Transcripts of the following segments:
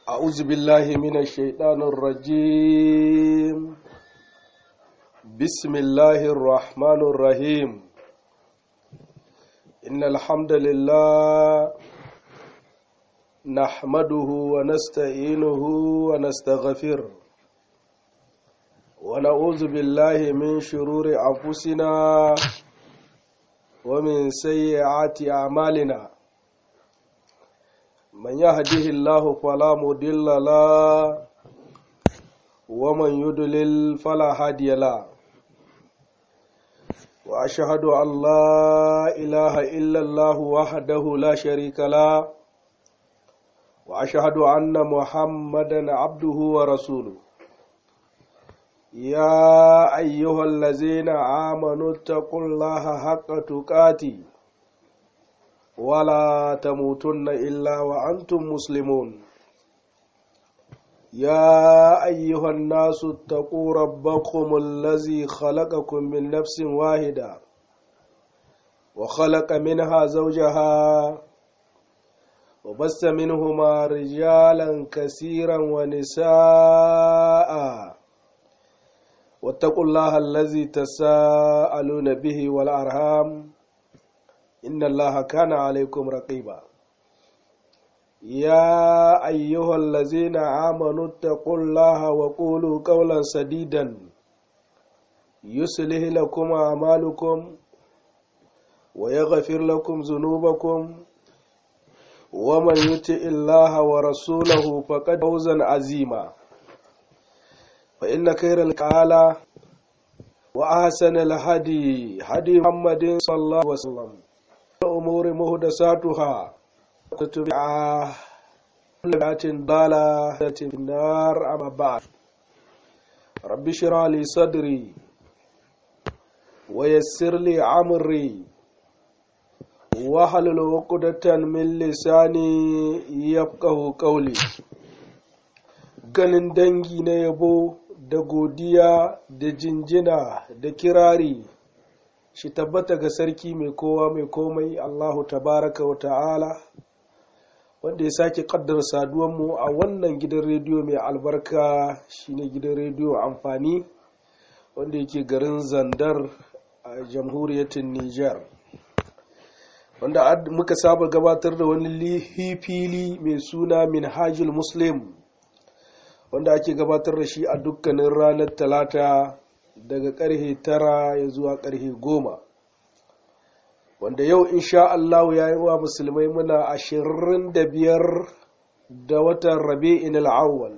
أعوذ بالله من الشيطان الرجيم بسم الله الرحمن الرحيم إن الحمد لله نحمده ونستعينه ونستغفره ونعوذ بالله من شرور أنفسنا ومن سيئات أعمالنا من يهده الله فلا مضل له ومن يضلل فلا هادي له واشهد ان لا اله الا الله وحده لا شريك له واشهد ان محمدا عبده ورسوله يا ايها الذين امنوا اتقوا الله حق تقاته ولا تموتن إلا وأنتم مسلمون يا أيها الناس اتقوا ربكم الذي خلقكم من نفس واحدة وخلق منها زوجها وبث منهما رجالا كثيرا ونساء واتقوا الله الذي تساءلون به والأرham إن الله كان عليكم رقيبا يا أيها الذين آمنوا اتقوا الله وقولوا قولا سديدا يصلح لكم أعمالكم ويغفر لكم ذنوبكم ومن يطع الله ورسوله فقد فوزا عظيما فإن خير القال وأحسن الهدي هدي محمد صلى الله عليه وسلم الأمور مهدساتها تتبعها كل بدعة ضالة في النار أما بعد رب اشرح لي صدري ويسر لي أمري واحلل عقدة من لساني يفقه قولي ganin dangi na yabo da godiya da jinjina da kirari shi tabbata ga sarki mai kowa mai komai Allahu tabaraka wa ta'ala wanda ya sake kaddara saduwanmu a wannan gidan rediyo mai albarka shine gidan rediyo amfani wanda yake garin zandar a jamhuriyatin Nijar wanda muka saba gabatar da wani fili mai suna minhajul muslim wanda ake gabatar da shi a dukkanin ranar talata daga karhe tara ya zuwa karhe goma wanda yau insha Allah ya yi wa musulmai muna ashirin da biyar da watan rabi'in al'awwal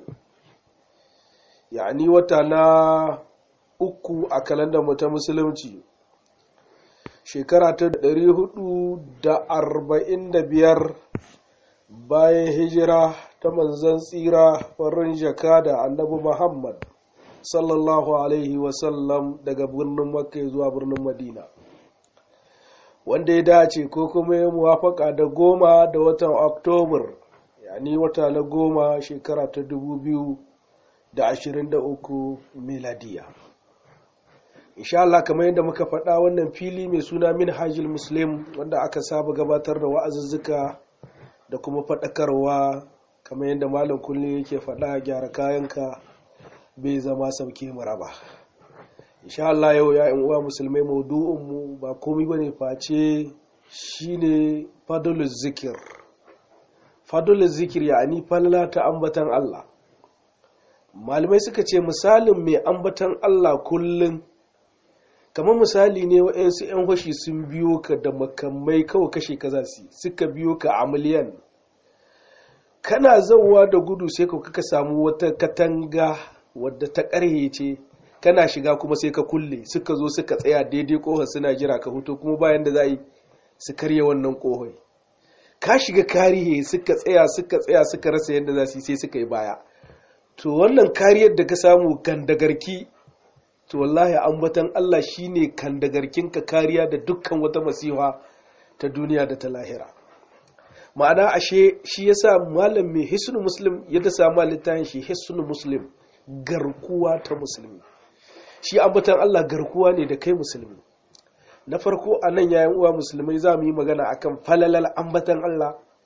yani wata na uku a kalandar mu ta musulunci shekara ta ɗari hudu da arba'in da biyar bayan hijira ta manzan tsira farin jaka da annabi muhammad sallallahu alaihi wasallam daga birnin makka zuwa birnin madina wanda ya dace ko kuma ya muwafaka da goma da watan oktobar yani wata na goma shekara ta dubu biyu da ashirin da uku miladiya insha Allah kamar yadda muka faɗa wannan fili mai suna min hajjil muslim wanda aka saba gabatar da wa'azuzzuka da kuma faɗakarwa kamar yadda malam kullum yake faɗa gyara kayanka bai zama sauke mu raba insha Allah yau ya uwa musulmai maudu'in mu ba komai bane face shine fadlul zikir fadlul zikir yani falala ta ambatan Allah malamai suka ce misalin mai ambatan Allah kullun kamar misali ne wa'yansu 'yan hoshi sun biyo ka da makamai kawai kashe ka za su suka biyo ka a miliyan kana zauwa da gudu sai ka samu wata katanga wadda ta ƙarhe ce kana shiga kuma sai ka kulle suka zo suka tsaya daidai ƙohon suna jira ka hutu kuma bayan da za yi su karya wannan ƙohon ka shiga karihe suka tsaya suka tsaya suka rasa yadda za su yi sai suka yi baya to wannan kariyar da ka samu kandagarki to wallahi ambatan Allah shine kandagarkin ka kariya da dukkan wata masiha ta duniya da ta lahira ma'ana ashe shi yasa malam mai hisnu muslim ya ta samu littafin shi hisnu muslim garkuwa ta musulmi shi ambatan Allah garkuwa ne da kai musulmi na farko a nan yayin uwa musulmai za mu yi magana akan falalal ambatan Allah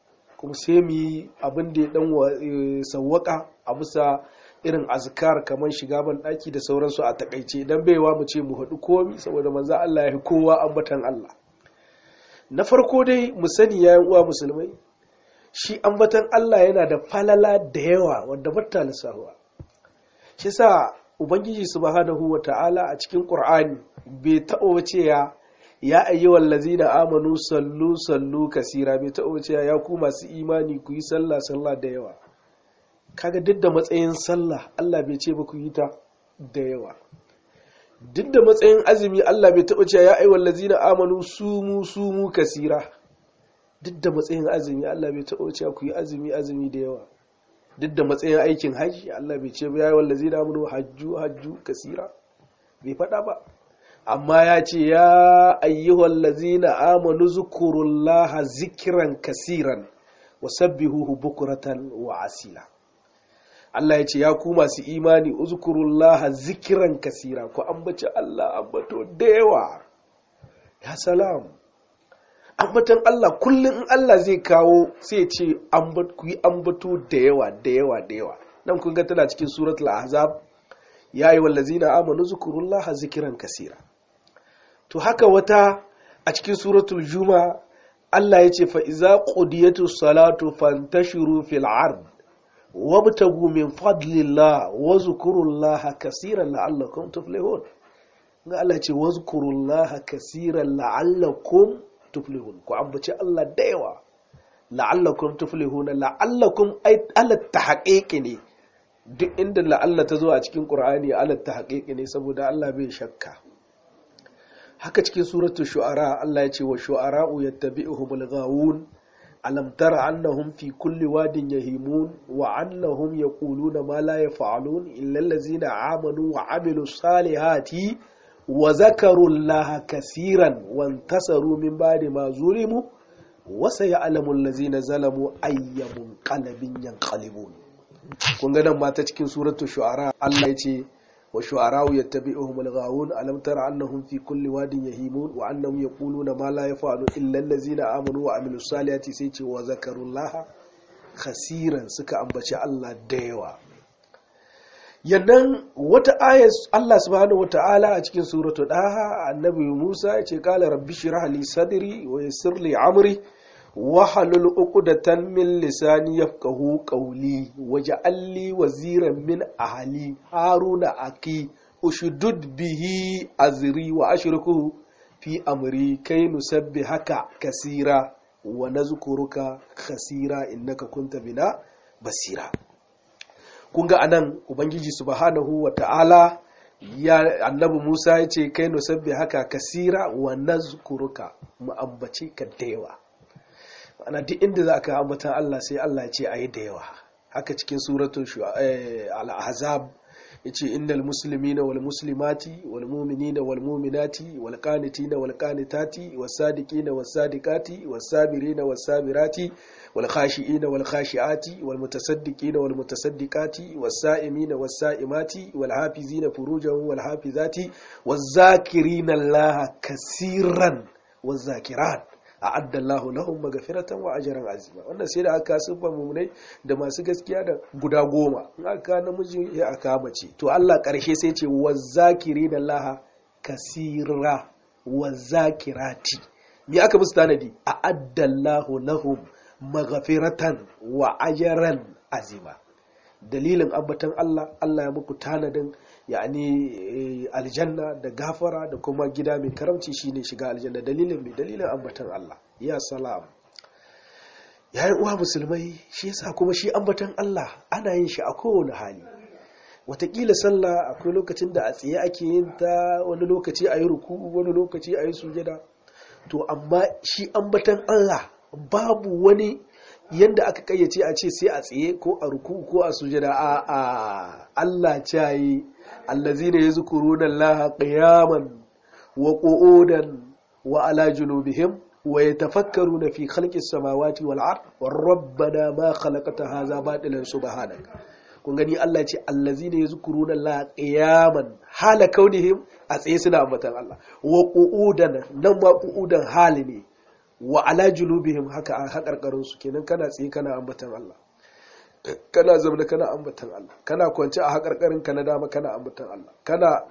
kuma sai mu yi abin da ya dan sawwaka a bisa irin azkar kamar shiga ban daki da sauransu a takaice idan baiwa mu ce mu haɗu komi saboda manzo Allah ya fi kowa ambatan Allah na farko dai mu sani yayin uwa musulmai shi ambatan Allah yana da falala da yawa wanda bata lissahuwa shi sa ubangiji subhanahu wa ta'ala a cikin qur'ani bai taɓa wace ya ya ayyuhal ladzina amanu sallu sallu kasira bai taɓa wace ya ku masu imani ku yi sallah sallah da yawa kaga duk da matsayin sallah Allah bai ce ba ku yi ta da yawa duk da matsayin azumi Allah bai taɓa cewa ya ayyuhal ladzina amanu sumu sumu kasira duk da matsayin azumi Allah bai taɓa cewa ku yi azumi azumi da yawa duk da matsayin aikin hajji Allah bai ce ya wanda zai damu hajju hajju kasira bai faɗa ba amma ya ce ya ayyuhal lazina amanu zukurullaha zikiran kasiran wa sabbihuhu bukuratan wa asila Allah ya ce ya ku masu imani uzkurullaha zikiran kasira ku ambaci Allah ambato da yawa ya salam ambatan Allah kullum in Allah zai kawo sai ce ku yi ambato da yawa da yawa da yawa nan kun ga tana cikin suratul ahzab ya yi wallazina amanu zukurullaha zikiran kasira to haka wata a cikin suratul juma Allah ya ce fa iza qudiyatus salatu fantashiru fil ard wabtagu min fadlillah wa zukurullaha kasiran la'allakum tuflihun ga Allah ce wa zukurullaha kasiran la'allakum tuflihun ku ambaci Allah da yawa la'allakum tuflihuna la'allakum ay ala tahqiqi ne duk inda la'alla ta zo a cikin Qur'ani ala tahqiqi ne saboda Allah bai shakka haka cikin suratu shu'ara Allah ya ce wa shu'ara'u yattabi'uhumul ghawun alam tara annahum fi kulli wadin yahimun wa annahum yaquluna ma la yaf'alun illa allazina amanu wa amilus salihati wa zakaru Allah kasiran wantasaru min ba'di ma zulimu wa sayalamu allazina zalamu ayyamun qalbin yanqalibun kun ga nan mata cikin suratul shu'ara Allah yace wa shu'ara'u yattabi'uhum al-ghawun alam tara annahum fi kulli wadin yahimun wa annahum yaquluna ma la yaf'alu illa allazina amanu wa amilus salihati sai ce wa zakaru Allah kasiran suka ambaci Allah da yawa yannan wata ayat Allah subhanahu wata'ala a cikin suratu daha annabi Musa ya ce kala rabbi shrah li sadri wa yassir li amri wa halul uqdatan min lisani yafqahu qawli waj'al li waziran min ahli haruna aki ushdud bihi azri wa ashrukuhu fi amri kai nusabbihaka kasira wa nazkuruka khasira innaka kunta bina basira kun ga anan ubangiji subhanahu wa ta'ala ya annabi musa ya ce kai nusabbi haka kasira wa nazkuruka mu ambace ka da yawa ana duk inda za ka ambatan allah sai allah ce a yi da yawa haka cikin suratun al-ahzab ya ce innal muslimina wal muslimati wal mu'minina wal mu'minati wal qanitina wal qanitati was sadiqina was sadiqati was sabirina was sabirati والخاشئين والخاشعات والمتصدقين والمتصدقات والسائمين والسائمات والحافظين فروجهم والحافظات والذاكرين الله كثيرا والذاكرات a'adda Allahu lahum maghfiratan wa ajran azima wannan sai da aka siffa mumunai da masu gaskiya da guda goma in aka namiji ya aka mace to Allah karshe sai ce wazakirina Allah kasira wazakirati me aka musu tanadi a'adda Allahu lahum maghfiratan wa ajran azima dalilin ambatan Allah Allah ya muku tanadin yani aljanna da gafara da kuma gida mai karamci shine shiga aljanna dalilin mai dalilin ambatan Allah ya salam yayin uwa musulmai shi yasa kuma shi ambatan Allah ana yin shi a kowane hali watakila sallah akwai lokacin da a tsaye ake yin ta wani lokaci a yi ruku wani lokaci a yi sujada to amma shi ambatan Allah babu wani yanda aka kayyace a ce sai a tsaye ko a ruku ko a sujada a a Allah cayi allazina yazkuruna Allah qiyaman wa qu'udan wa ala junubihim wa yatafakkaruna fi khalqis samawati wal ard wa rabbana ma khalaqta hadha batilan subhanak kun gani Allah ya ce allazina yazkuruna Allah qiyaman hala kaunihim a tsaye suna ambatan Allah wa qu'udan nan ma qu'udan hali ne wa ala julubihim haka a haƙarƙarin su kenan kana tsaye kana ambatan Allah kana zaune kana ambatan Allah kana kwance a haƙarƙarin ka na dama kana ambatan Allah kana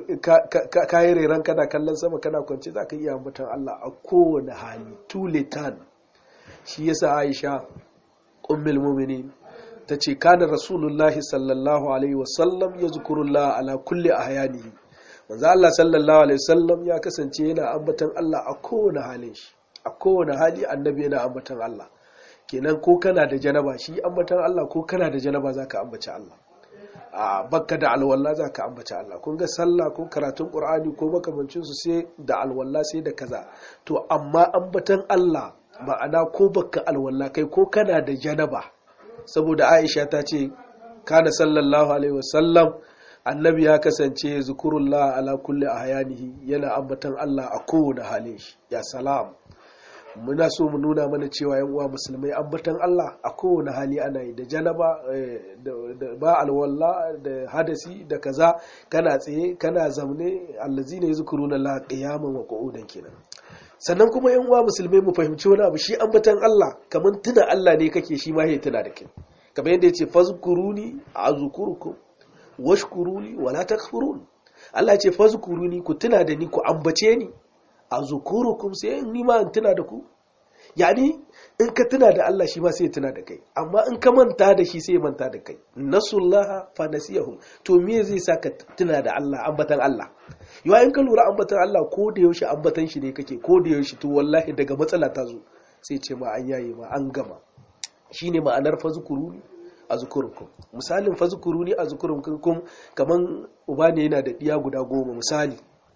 kayi reran kana kallon sama kana kwance za ka iya ambatan Allah a kowane hali tuletan shi yasa Aisha ummul mu'minin ta ce kana rasulullahi sallallahu alaihi wasallam ya zukurullah ala kulli ahyanihi manzo Allah sallallahu alaihi wasallam ya kasance yana ambatan Allah a kowane halin shi a kowane hali annabi yana ambatan Allah kenan ko kana da janaba shi ambatan Allah ko kana da janaba zaka ambaci Allah a bakka da alwala zaka ambaci Allah kun ga sallah ko karatun qur'ani ko makamancin su sai da alwala sai da kaza to amma ambatan Allah ma'ana ko bakka alwala kai ko kana da janaba saboda Aisha ta ce kana sallallahu alaihi wasallam annabi ya kasance zikurullah ala kulli ahyanihi yana ambatan Allah a kowane halin shi ya salam muna so mu nuna mana cewa yan uwa musulmai ambatan Allah a kowane hali ana yi da janaba da ba alwala da hadasi da kaza kana tsaye kana zamne allazina yazkuruna Allah qiyaman wa qu'udan kenan sannan kuma yan uwa musulmai mu fahimci wani abu shi ambatan Allah kaman tuna Allah ne kake shi ma ya tuna da kai kamar yadda yace fazkuruni azkurukum washkuruni wala takfurun Allah ya ce fazkuruni ku tuna da ni ku ambace ni azkurukum sai ni ma in tuna da ku yani in ka tuna da Allah shi ma sai ya tuna da kai amma in ka manta da shi sai ya manta da kai nasullaha fa nasiyahum to me zai sa ka tuna da Allah ambatan Allah yawa in ka lura ambatan Allah ko da yaushe ambatan shi ne kake ko da yaushe to wallahi daga matsala ta zo sai ce ma an yaye ma an gama shine ma'anar fazkuruni azkurukum misalin fazkuruni azkurukum kaman uba ne yana da diya guda goma misali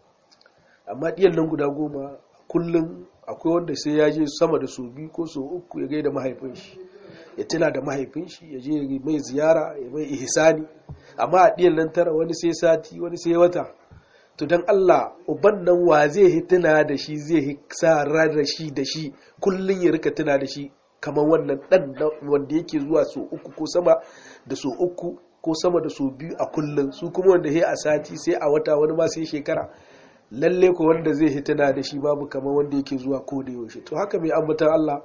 amma diyan nan guda goma kullum akwai wanda sai ya je sama da su biyu ko su uku ya gaida mahaifin shi ya tuna da mahaifin shi ya je mai ziyara ya mai ihsani amma a diyan nan tara wani sai sati wani sai wata to dan Allah uban nan wa zai tuna da shi zai sa da shi da shi kullum ya rika tuna da shi kamar wannan dan wanda yake zuwa so uku ko sama da so uku ko sama da so biyu a kullum su kuma wanda ya a sati sai a wata wani ma sai shekara lalle ko wanda zai hitana da shi babu kamar wanda yake zuwa ko da yaushe to haka mai ambatan Allah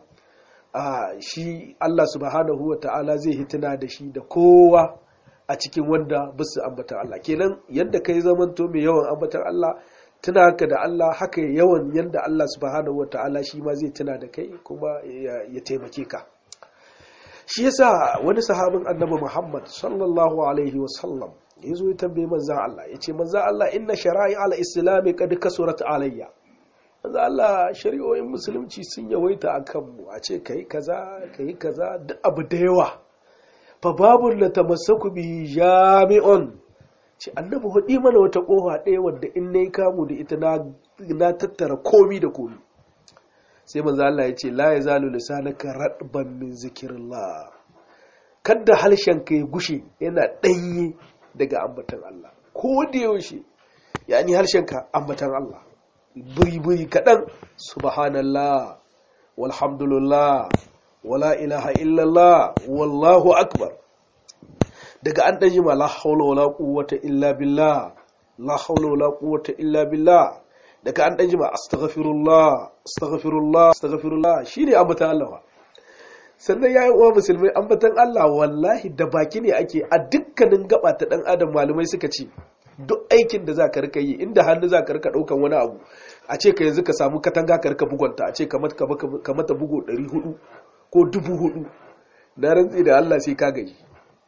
a shi Allah subhanahu wa ta'ala zai hitana da shi da kowa a cikin wanda basu ambatan Allah kenan yadda kai zamanto mai yawan ambatan Allah tuna haka da Allah haka yawan yadda Allah subhanahu wa ta'ala shi ma zai tuna da kai kuma ya taimake ka shi yasa wani sahabin annabi Muhammad sallallahu alaihi wa sallam ya zo ya tambaye manzan Allah ya ce manzan Allah inna shara'i ala islami kad kasurat alayya manzan Allah shari'o'in musulunci sun yawaita a kanmu a ce kai kaza kai kaza duk abu da yawa fa babu la tamassaku bi jami'un ce annabi hudi mana wata kofa ɗaya wadda in nayi kamu da ita na tattara komi da komi sai manzan Allah ya ce la yazalu lisanaka radban min zikrillah kadda harshenka ya gushe yana ɗanye daga ambatan Allah ko da yaushe yani harshenka ambatan Allah buri-buri kaɗan subhanallah walhamdulillah wala ilaha illallah wallahu akbar daga an ɗan jima la haula wala quwwata illa billah la haula wala quwwata illa billah daga an ɗan jima astaghfirullah astaghfirullah astaghfirullah shine ambatan Allah sannan ya yi uwa musulmai ambatan Allah wallahi da baki ne ake a dukkanin gaba ta dan adam malumai suka ce duk aikin da za ka rika yi inda hannu za ka rika daukan wani abu a ce ka yanzu ka samu katanga ka rika bugonta a ce ka mata bugo 400 ko 400 na rantsi da Allah sai ka gaji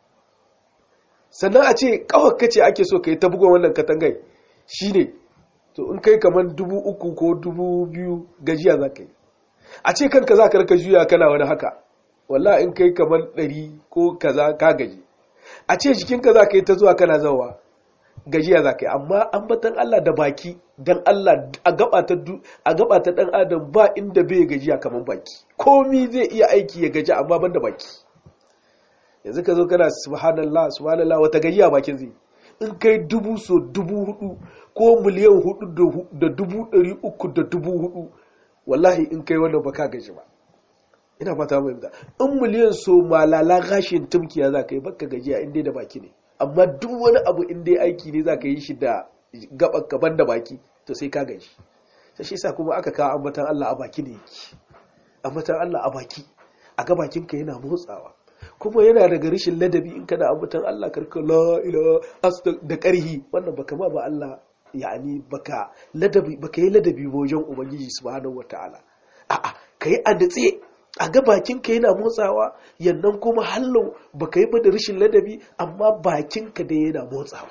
sannan a ce kawai kace ake so ka yi ta bugon wannan katangai shine to in kai kamar dubu uku ko dubu biyu gajiya za ka yi a ce kanka za ka rika juya kana wani haka walla in kai kamar ɗari ko kaza ka gaji a ce jikinka za ka yi ta zuwa kana zawa gajiya za ka yi amma ambatan Allah da baki don Allah a gaba ta ɗan adam ba inda bai gajiya kamar baki komi zai iya aiki ya gaji amma ban da baki yanzu ka zo kana subhanallah subhanallah wata gajiya bakin zai in kai dubu so dubu hudu ko miliyan hudu da dubu ɗari uku da dubu hudu wallahi in kai wannan baka gaji ba ina fata mai da in miliyan so malala gashin tumkiya za ka yi baka gajiya in dai da baki ne amma duk wani abu in dai aiki ne za ka yi shi da gaban gaban da baki to sai ka gaji sai shi sa kuma aka kawo ambatan Allah a baki ne yake ambatan Allah a baki a ga bakinka yana motsawa kuma yana daga rishin ladabi in kana ambatan Allah karka la ila da karhi wannan baka ma ba Allah yani baka ladabi baka yi ladabi wajen ubangiji subhanahu wataala a'a kai a datse a ga bakinka yana motsawa yannan kuma hallo baka yi ba da rishin ladabi amma bakinka da yana motsawa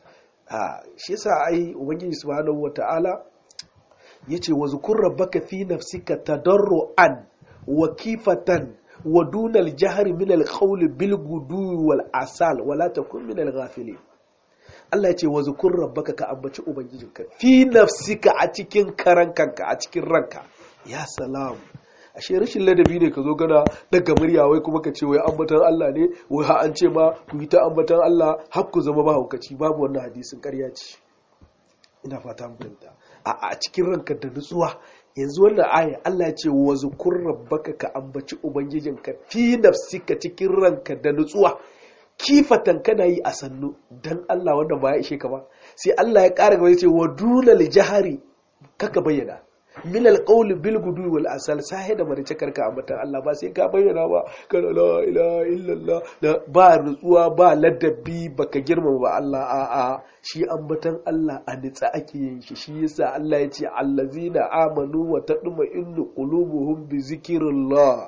a shi yasa ai ubangiji subhanahu wataala yace wa zukur rabbaka fi nafsika tadarruan wa kifatan wa dunal jahri min al bil gudu wal asal wala takun min al ghafilin Allah ya ce wa zukur rabbaka ka ambaci ubangijinka fi nafsika a cikin karan kanka a cikin ranka ya salam ashe rashin ladabi ne ka zo gana daga murya wai kuma ka ce wai ambatan Allah ne wai ha an ce ma ku yi ta ambatan Allah har ku zama mahaukaci babu wannan hadisin ƙarya ce ina fata mun fahimta a a cikin ranka da nutsuwa yanzu wannan aya Allah ya ce wa zukur rabbaka ka ambaci ubangijinka fi nafsika cikin ranka da nutsuwa kifatan kana yi a sannu dan Allah wanda ba ya ishe ka ba sai Allah ya ƙara gaba ya ce wa dunal jahari kaka bayyana min alqawl bil gudu wal asal sahe da marice karka ambatan Allah ba sai ka bayyana ba kana la ilaha illallah ba nutsuwa ba ladabi baka girmama ba Allah a a shi ambatan Allah a nitsa ake yin shi shi yasa Allah ya ce allazina amanu wa tadma'innu qulubuhum bi zikrillah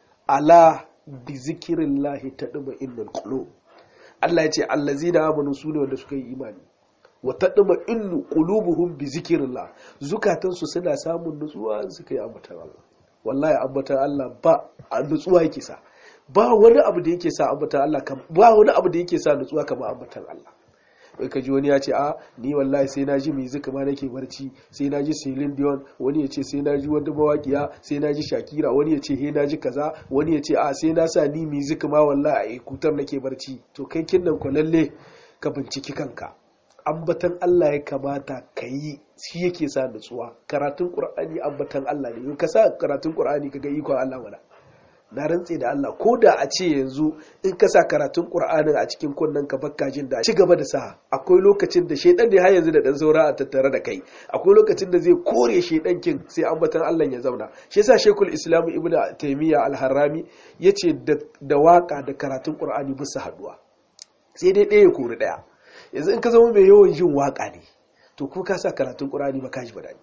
ala bi zikrillah tadma'innul qulub Allah ya ce allazina amanu sune wanda suka yi imani wa taɗuma innu qulubuhum bi zikrillah zukatansu suna samun nutsuwa suka yi ambatan Allah wallahi ambatan Allah ba a nutsuwa yake sa ba wani abu da yake sa ambatan Allah ba wani abu da yake sa nutsuwa kamar ambatan Allah wai ka ji wani ya ce a ni wallahi sai na ji music ma nake barci sai na ji Celine Dion wani ya ce sai na ji wanda mawaƙiya sai na ji Shakira wani ya ce he na ji kaza wani ya ce a sai na sa ni music ma wallahi a kutar nake barci to kai kinnan ko lalle ka binciki kanka ambatan Allah ya kamata ka yi shi yake sa nutsuwa karatun qur'ani ambatan Allah ne ka sa karatun qur'ani kaga ikon Allah wala na rantse da Allah ko da a ce yanzu in ka sa karatun qur'anin a cikin kunnen ka bakka jin da ci gaba da sa akwai lokacin da shedan ne har yanzu da dan saura a tattare da kai akwai lokacin da zai kore shedan kin sai ambatan Allah ya zauna shi yasa Sheikhul Islam Ibn Taymiyyah Al-Harrami yace da waka da karatun qur'ani bisa haduwa sai dai ɗaya ya kori ɗaya yanzu in ka zama mai yawan jin waka ne to ko ka sa karatun ƙur'ani ba ka ji daɗi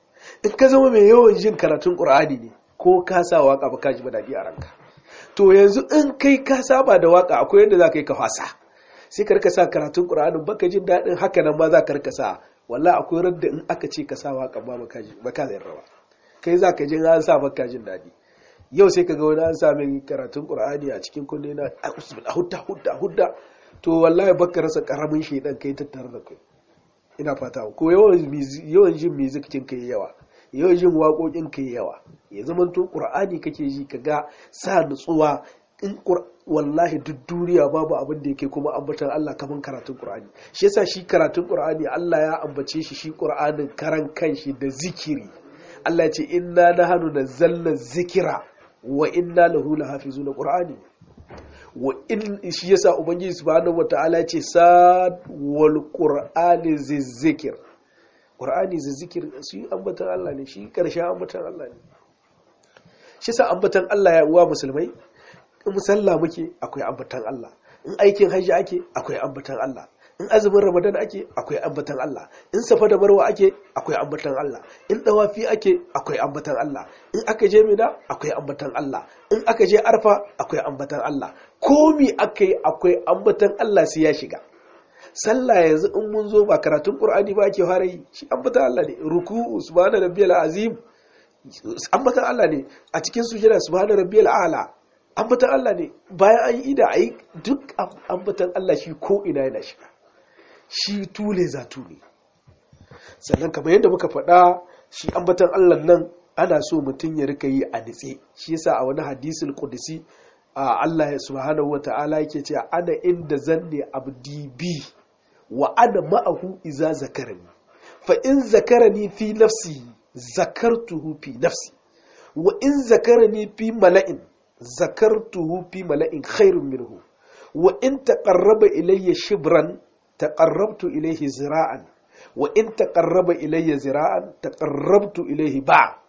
in ka zama mai yawan jin karatun ƙur'ani ne ko ka sa waka ba ka ji daɗi a ranka to yanzu in kai ka saba da waka akwai yadda za ka yi ka fasa sai ka rika sa karatun ƙur'anin baka jin daɗin haka nan ma za ka rika sa wallahi akwai radda in aka ce ka sa waka ba ba ka zai rawa kai za ka jin an sa baka jin daɗi yau sai ka ga wani an sa min karatun ƙur'ani a cikin kunne na hudda hudda hudda to wallahi baka rasa karamin shaidan kai tattare da kai ina fata ko yawan jin music kin kai yawa yawan jin waƙoƙin kai yawa ya zama to qur'ani kake ji kaga sa nutsuwa in wallahi duk duniya babu abin da yake kuma ambatan Allah kaman karatun qur'ani shi yasa shi karatun qur'ani Allah ya ambace shi shi qur'anin karan kanshi da zikiri Allah ya ce inna nahnu nazzalna zikira wa inna lahu lahafizuna qur'ani wa in shi yasa ubangiji subhanahu wataala ce sad wal qur'ani zikir qur'ani zikir shi ambatan Allah ne shi karshen ambatan Allah ne shi yasa ambatan Allah ya uwa musulmai in musalla muke akwai ambatan Allah in aikin hajji ake akwai ambatan Allah in azumin ramadan ake akwai ambatan Allah in safa da marwa ake akwai ambatan Allah in dawafi ake akwai ambatan Allah in aka je mina akwai ambatan Allah in aka je arfa akwai ambatan Allah komi aka yi akwai ambatan Allah sai ya shiga sallah yanzu in mun zo ba karatun qur'ani ba ake fara yi shi ambatan Allah ne ruku'u subhana rabbiyal azim ambatan Allah ne a cikin sujada subhana rabbiyal a'la ambatan Allah ne bayan an yi ida ayi duk ambatan Allah shi ko ina yana shiga shi tule za tule sannan kamar yadda muka faɗa shi ambatan Allah nan ana so mutum ya rika yi a nitse shi yasa a wani hadisul qudsi Allah subhanahu wata'ala yake ce ana inda zanne abdi bi wa ana ma'ahu iza zakarani fa in zakarani fi nafsi zakartuhu fi nafsi wa in zakarani fi mala'in zakartuhu fi mala'in khairun minhu wa in taqarraba ilayya shibran taqarrabtu ilayhi zira'an wa in taqarraba ilayya zira'an taqarrabtu ilayhi ba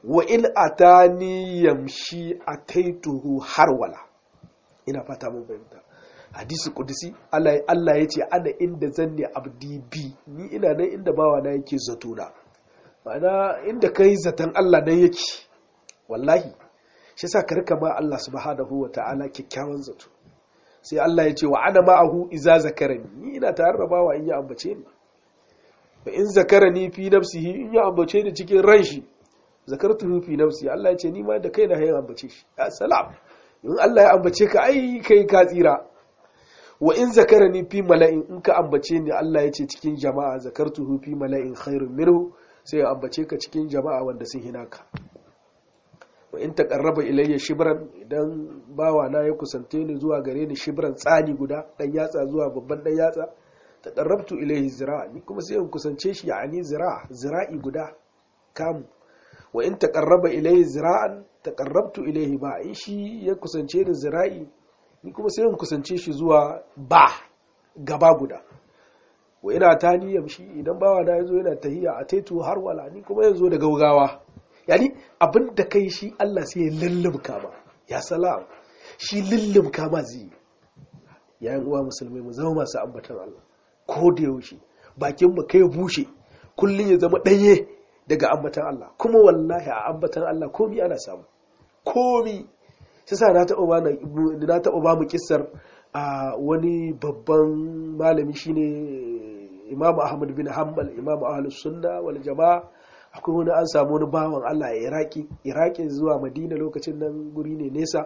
wa in atani yamshi ataituhu harwala ina fata mun fahimta hadisi kudusi Allah ya ce ana inda zanne abdi bi ni ina nan inda bawa na yake zato na ma'ana inda kai zaton Allah nan yake wallahi shi sa ka rika ma Allah subhanahu wa ta'ala kyakkyawan zato sai Allah ya ce wa ana ma'ahu iza zakarani ni ina tare da bawa in ya ambace ni fa in zakarani fi nafsihi in ya ambace ni cikin ran shi zakartuhu fi nafsi Allah ya ce ni ma da kaina ya ambace shi ya salam in Allah ya ambace ka ai kai ka tsira wa in zakarani fi mala'in in ka ambace ni Allah ya ce cikin jama'a zakartuhu fi mala'in khairun minhu sai ya ambace ka cikin jama'a wanda sun hina ka wa in taqarraba ilayya shibran idan bawa na ya kusante ni zuwa gare ni shibran tsani guda dan yatsa zuwa babban dan yatsa taqarrabtu ilayhi zira'a ni kuma sai in kusance shi yani zira'a zira'i guda kamu wa in taqarraba ilayhi zira'an taqarrabtu ilayhi ba in shi ya kusance ni zira'i ni kuma sai in kusance shi zuwa ba gaba guda wa ina tani yamshi idan bawa na yazo yana tahiya a taitu har wala ni kuma yanzu da gaugawa yani abin da kai shi Allah sai ya lullumka ma ya salam shi lullumka ma zai yayin uwa musulmai mu zama masu ambatan Allah ko da yaushe bakin mu kai bushe kullun ya zama danye daga ambatan Allah kuma wallahi a ambatan Allah komi ana samu komi sai sa na taɓa ba na taɓa ba mu kissar a wani babban malami shine Imam Ahmad bin Hanbal Imam Ahlus Sunna wal Jama'a akwai wani an samu wani bawan Allah a Iraki Iraki zuwa Madina lokacin nan guri ne nesa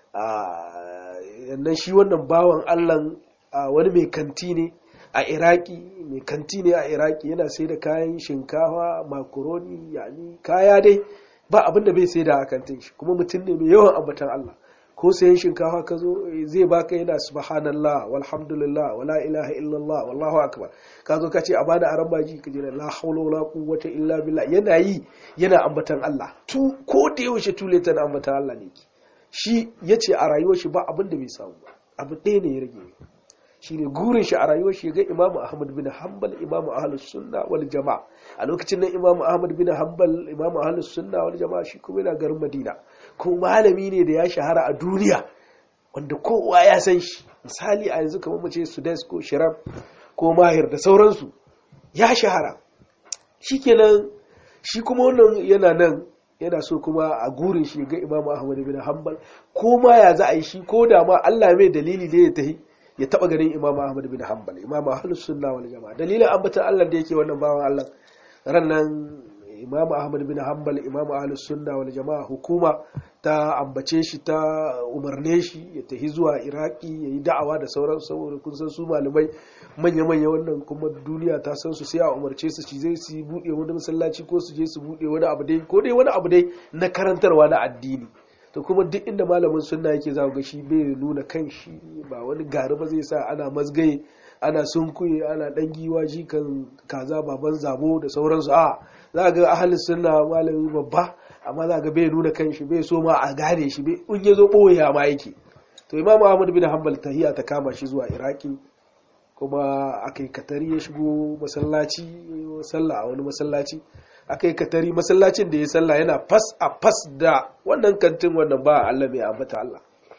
a shi wannan bawan Allah wani mai kanti ne a iraki mai kanti ne a iraki yana sai da kayan shinkafa makaroni yani kaya dai ba abinda bai sai da a kantin shi kuma mutum ne mai yawan ambatan Allah ko sayan shinkafa ka zo zai baka yana subhanallah walhamdulillah wala ilaha illallah wallahu akbar ka zo ka ce a bada aran baji ka jira la hawla wala quwwata illa billah yana yi yana ambatan Allah tu ko da yaushe tuleta na ambatan Allah ne shi yace a rayuwar shi ba abin da bai samu ba abu ɗaya ne ya rage shine gurin shi a rayuwar shi ga imamu ahmad bin hanbal imamu ahlus sunna wal jama'a a lokacin nan imamu ahmad bin hanbal imamu ahlus sunna wal jama'a shi kuma yana garin madina ko malami ne da ya shahara a duniya wanda kowa ya san shi misali a yanzu kamar mace sudes ko shiram ko mahir da sauransu ya shahara shikenan shi kuma wannan yana nan yana so kuma a gurin shi ga imamu ahmad bin hanbal ko ma ya za a yi shi ko da ma Allah mai dalili ne ya tahi ya taba ganin imamu ahmad bin hanbal imamu ahlus sunna wal jamaa dalilin ambatan Allah da yake wannan bawan Allah ran nan imamu ahmad bin hanbal imamu ahlus sunna wal jamaa hukuma ta ambace shi ta umarne shi ya tafi zuwa iraki ya yi da'awa da sauran saboda kun san su malamai manya-manya wannan kuma duniya ta san su sai a umarce su ci zai su buɗe wani masallaci ko su je su buɗe wani abu dai ko dai wani abu dai na karantarwa na addini to kuma duk inda malamin sunna yake za ga shi bai nuna kan shi ba wani gari ba zai sa ana mazgaye ana sunkuye ana dan giwa shi kan kaza baban zabo da sauransu a za ga ahalin sunna malami babba amma za ga bai nuna kan shi bai so ma a gane shi bai in ya zo ɓoye ma yake to imam ahmad bin hanbal tahiya ta kama shi zuwa iraki kuma aka yi katari ya shigo masallaci sallah a wani masallaci aka yi katari masallacin da ya sallah yana fas a fas da wannan kantin wannan ba Allah mai ambata Allah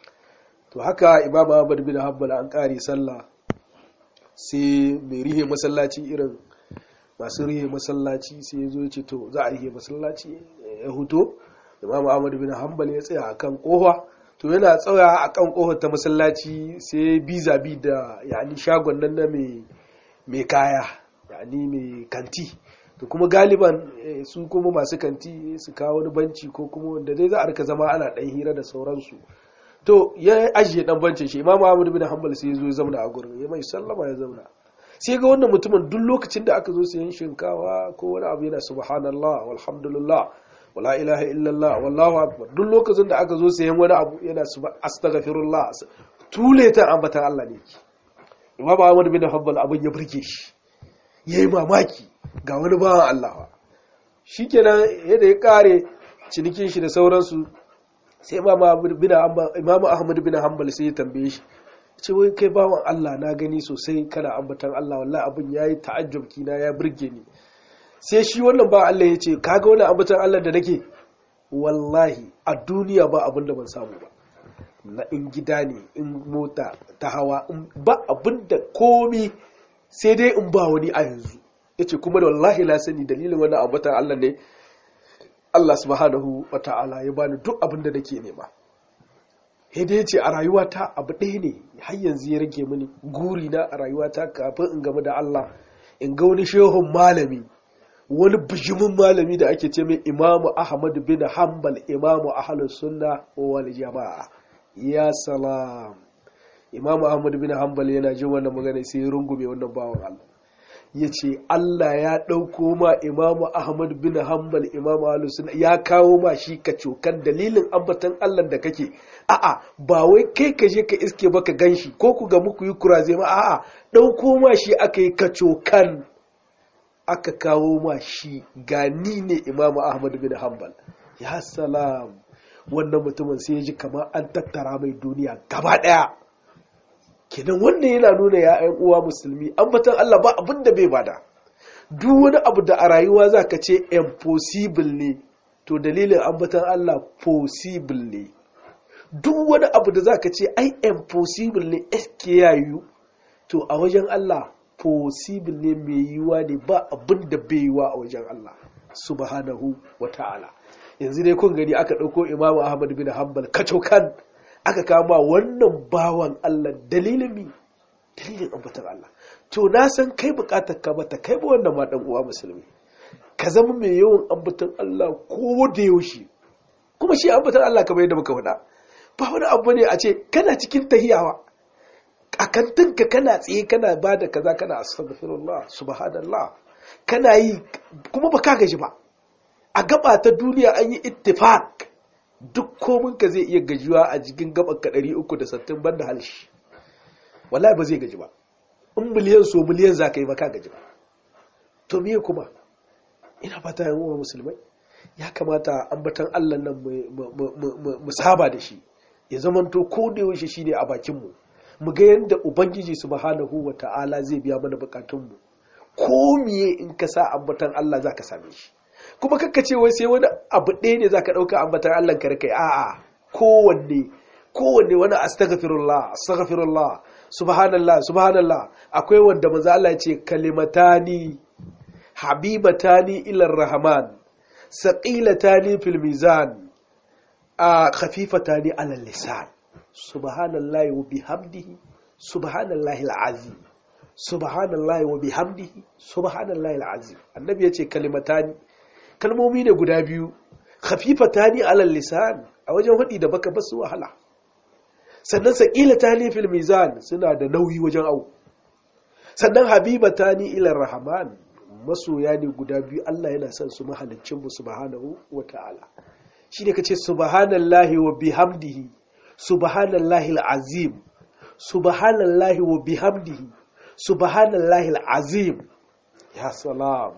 to haka imam ahmad bin hanbal an kare sallah sai mai rihe masallaci irin masu rihe masallaci sai ya zo ya ce to za a rihe masallaci ya huto imam ahmad bin hanbal ya tsaya akan kofa to yana tsaya akan kofar ta masallaci sai biza bi da yani shagon nan na mai kaya yani mai kanti to kuma galiban su kuma masu kanti su kawo wani banci ko kuma wanda dai za a rika zama ana dan hira da sauransu to ya ajiye dan bancin shi imam ahmad bin hanbal sai ya zo ya zauna a gurin ya mai sallama ya zauna sai ga wannan mutumin duk lokacin da aka zo sayan shinkawa ko wani abu yana subhanallah walhamdulillah wala ilaha illallah wallahu akbar duk lokacin da aka zo sayan wani abu yana astaghfirullah tule ta ambatan Allah ne Imam Ahmad bin Hanbal abin ya burge shi yayi mamaki ga wani bawan Allah shikenan yadda ya kare cinikin shi da sauransu sai Imam Ahmad bin Hanbal sai ya tambaye shi ce wai kai bawan Allah na gani sosai kana ambatan Allah wallahi abin yayi ta'ajjub kina ya burge ni sai shi wannan ba Allah ya ce kaga wannan ambatan Allah da nake wallahi a duniya ba abin da ban samu ba na in gida ne in mota ta hawa ba abin da komi sai dai in ba wani a yanzu yace kuma da wallahi la sani dalilin wannan ambatan Allah ne Allah subhanahu wa ta'ala ya bani duk abin da nake nema dai ce a rayuwata abu ɗaya ne har yanzu ya rage mini guri na a rayuwata kafin in gamu da Allah in ga wani shehun malami wani bijimin malami da ake ce mai imamu ahmad bin hanbal imamu ahlus sunna wal jama'a ya salam imamu ahmad bin hanbal yana jin wannan magana sai ya rungume wannan bawan Allah ya ce Allah ya ɗauko ma imamu Ahmad bin Hanbal imamu Alusun ya kawo ma shi ka cokan dalilin ambatan Allah da kake a'a ba wai kai ka je ka iske baka gan shi ko ku ga muku yi kuraze ma a'a ɗauko ma shi aka yi ka cokan aka kawo ma shi gani ne imamu Ahmad bin Hanbal ya salam wannan mutumin sai ya ji kamar an tattara mai duniya gaba ɗaya kenan wannan yana nuna ya ‘yan uwa musulmi ambatan Allah ba abin da bai bada duk wani abu da a rayuwa za ka ce impossible ne to dalilin ambatan Allah possible ne duk wani abu da za ka ce ai impossible ne eske ya yiwu to a wajen Allah possible ne mai yiwuwa ne ba abin da bai yiwuwa a wajen Allah subhanahu wa ta'ala yanzu dai kun gani aka ɗauko imamu ahmad bin hanbal kacokan aka kama wannan bawan Allah dalilin mi dalilin ambatan Allah to na san kai bukatar ka bata kai ba wannan ma dan uwa musulmi ka zama mai yawan ambatan Allah ko da yaushe kuma shi ambatan Allah kamar yadda muka faɗa ba wani abu ne a ce kana cikin tahiyawa a kantinka kana tsaye kana ba da kaza kana astaghfirullah subhanallah kana yi kuma ba ka gaji ba a gaba ta duniya an yi ittifaq duk kominka zai iya gajiwa a jikin gaban ka 360 banda halshi wallahi ba zai gaji ba in miliyan so miliyan za ka yi ba ka gaji ba to me kuma ina fata yan uwa musulmai ya kamata ambatan Allah nan mu saba da shi ya zamanto ko da yaushe shine a bakin mu mu ga yadda ubangiji subhanahu wata'ala zai biya mana bukatun mu ko miye in ka sa ambatan Allah zaka same shi kuma kakka ce wai sai wani abu ɗaya ne zaka ɗauka ambatan Allah ka kai a'a kowanne kowanne wani astaghfirullah astaghfirullah subhanallah subhanallah akwai wanda manzo Allah ya ce kalimatani habibatani ila rahman saqilatani fil mizan a khafifatani ala lisan subhanallahi wa bihamdihi subhanallahi alazim subhanallahi wa bihamdihi subhanallahi alazim annabi yace kalimatani kalmomi ne guda biyu khafifatani ala lisan a wajen hudi da baka basu wahala sannan saqilatani fil mizan suna da nauyi wajen au sannan habibatani ila rahman masoya ne guda biyu Allah yana son su mahaliccin mu subhanahu wataala shine kace subhanallahi wa bihamdihi subhanallahi alazim subhanallahi wa bihamdihi subhanallahi alazim ya salam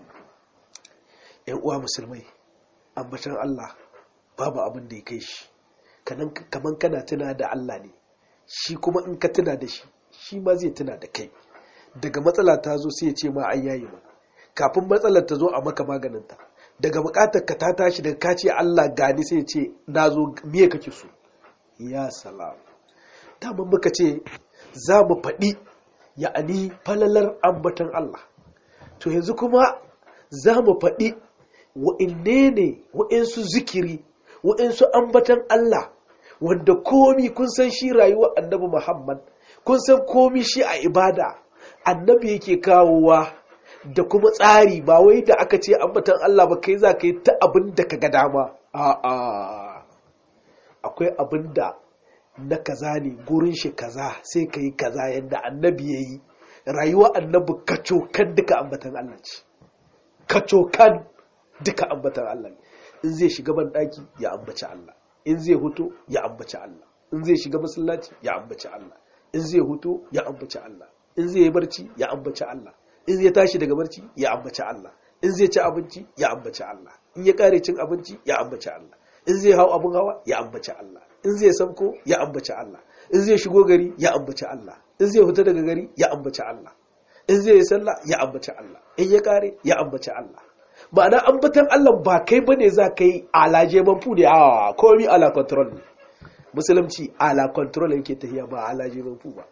yan uwa musulmai ambatan Allah babu abin da ya kai shi kaman kana tuna da Allah ne shi kuma in ka tuna da shi shi ma zai tuna da kai daga matsala ta zo sai ya ce ma an yayi ma kafin matsalar ta zo a maka maganinta daga bukatar ka ta tashi daga ka ce Allah gani sai ya ce na zo miye kake so ya salam dama muka ce za mu faɗi ya'ani falalar ambatan Allah to yanzu kuma za mu faɗi wa'inne ne wa'insu zikiri wa'insu ambatan Allah wanda komi kun san shi rayuwar annabi Muhammad kun san komi shi a ibada annabi yake kawowa da kuma tsari ba wai da aka ce ambatan Allah ba kai za ka yi ta abin da ka ga dama a'a akwai abin da na kaza ne gurin shi kaza sai ka yi kaza yadda annabi ya yi rayuwa annabi kacokan duka ambatan Allah ce kacokan duka ambatan Allah ne in zai shiga ban daki ya ambaci Allah in zai huto ya ambaci Allah in zai shiga masallaci ya ambaci Allah in zai huto ya ambaci Allah in zai yi barci ya ambaci Allah in zai tashi daga barci ya ambaci Allah in zai ci abinci ya ambaci Allah in ya kare cin abinci ya ambaci Allah in zai hau abin hawa ya ambaci Allah in zai samko ya ambaci Allah in zai shigo gari ya ambaci Allah in zai fita daga gari ya ambaci Allah in zai yi sallah ya ambaci Allah in ya kare ya ambaci Allah ma'ana ambatan Allah ba kai bane za ka yi alaje manfu ne a komi ala control ne musulunci ala control yake tafiya ba alaje manfu ba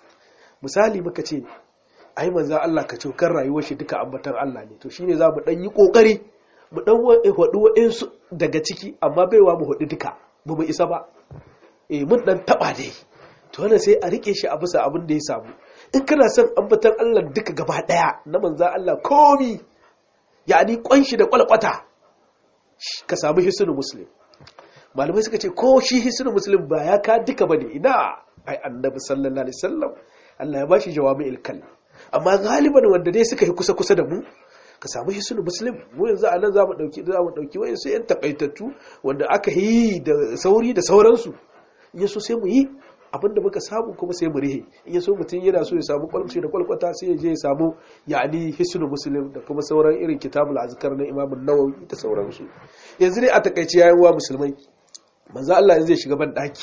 misali muka ce ai manzo Allah ka cokar rayuwar shi duka ambatan Allah ne to shine za mu dan yi kokari mu dan wadu wa'insu daga ciki amma baiwa mu hudu duka ba mu isa ba eh mun dan taba dai to wannan sai a rike shi a bisa abin da ya samu in kana son ambatan Allah duka gaba daya na manzo Allah komi yani kwanshi da kwalkwata ka samu hisnul muslim malamai suka ce ko shi hisnul muslim ba ya ka duka bane ina ai annabi sallallahu alaihi wasallam Allah ya bashi jawami'il kalim amma galiban wanda dai suka yi kusa kusa da mu ka samu hisnul muslim mu yanzu a nan zamu dauki zamu dauki wayan su yan takaitattu wanda aka yi da sauri da sauransu in yaso sai mu yi abinda muka samu kuma sai mu rihe in yaso mutum yana so ya samu kwalmci da kwalkwata sai ya je ya samu yani hisnul muslim da kuma sauran irin kitabul azkar na imam an-nawawi da sauransu yanzu dai a takaice yayin wa musulmai manzo Allah zai shiga ban daki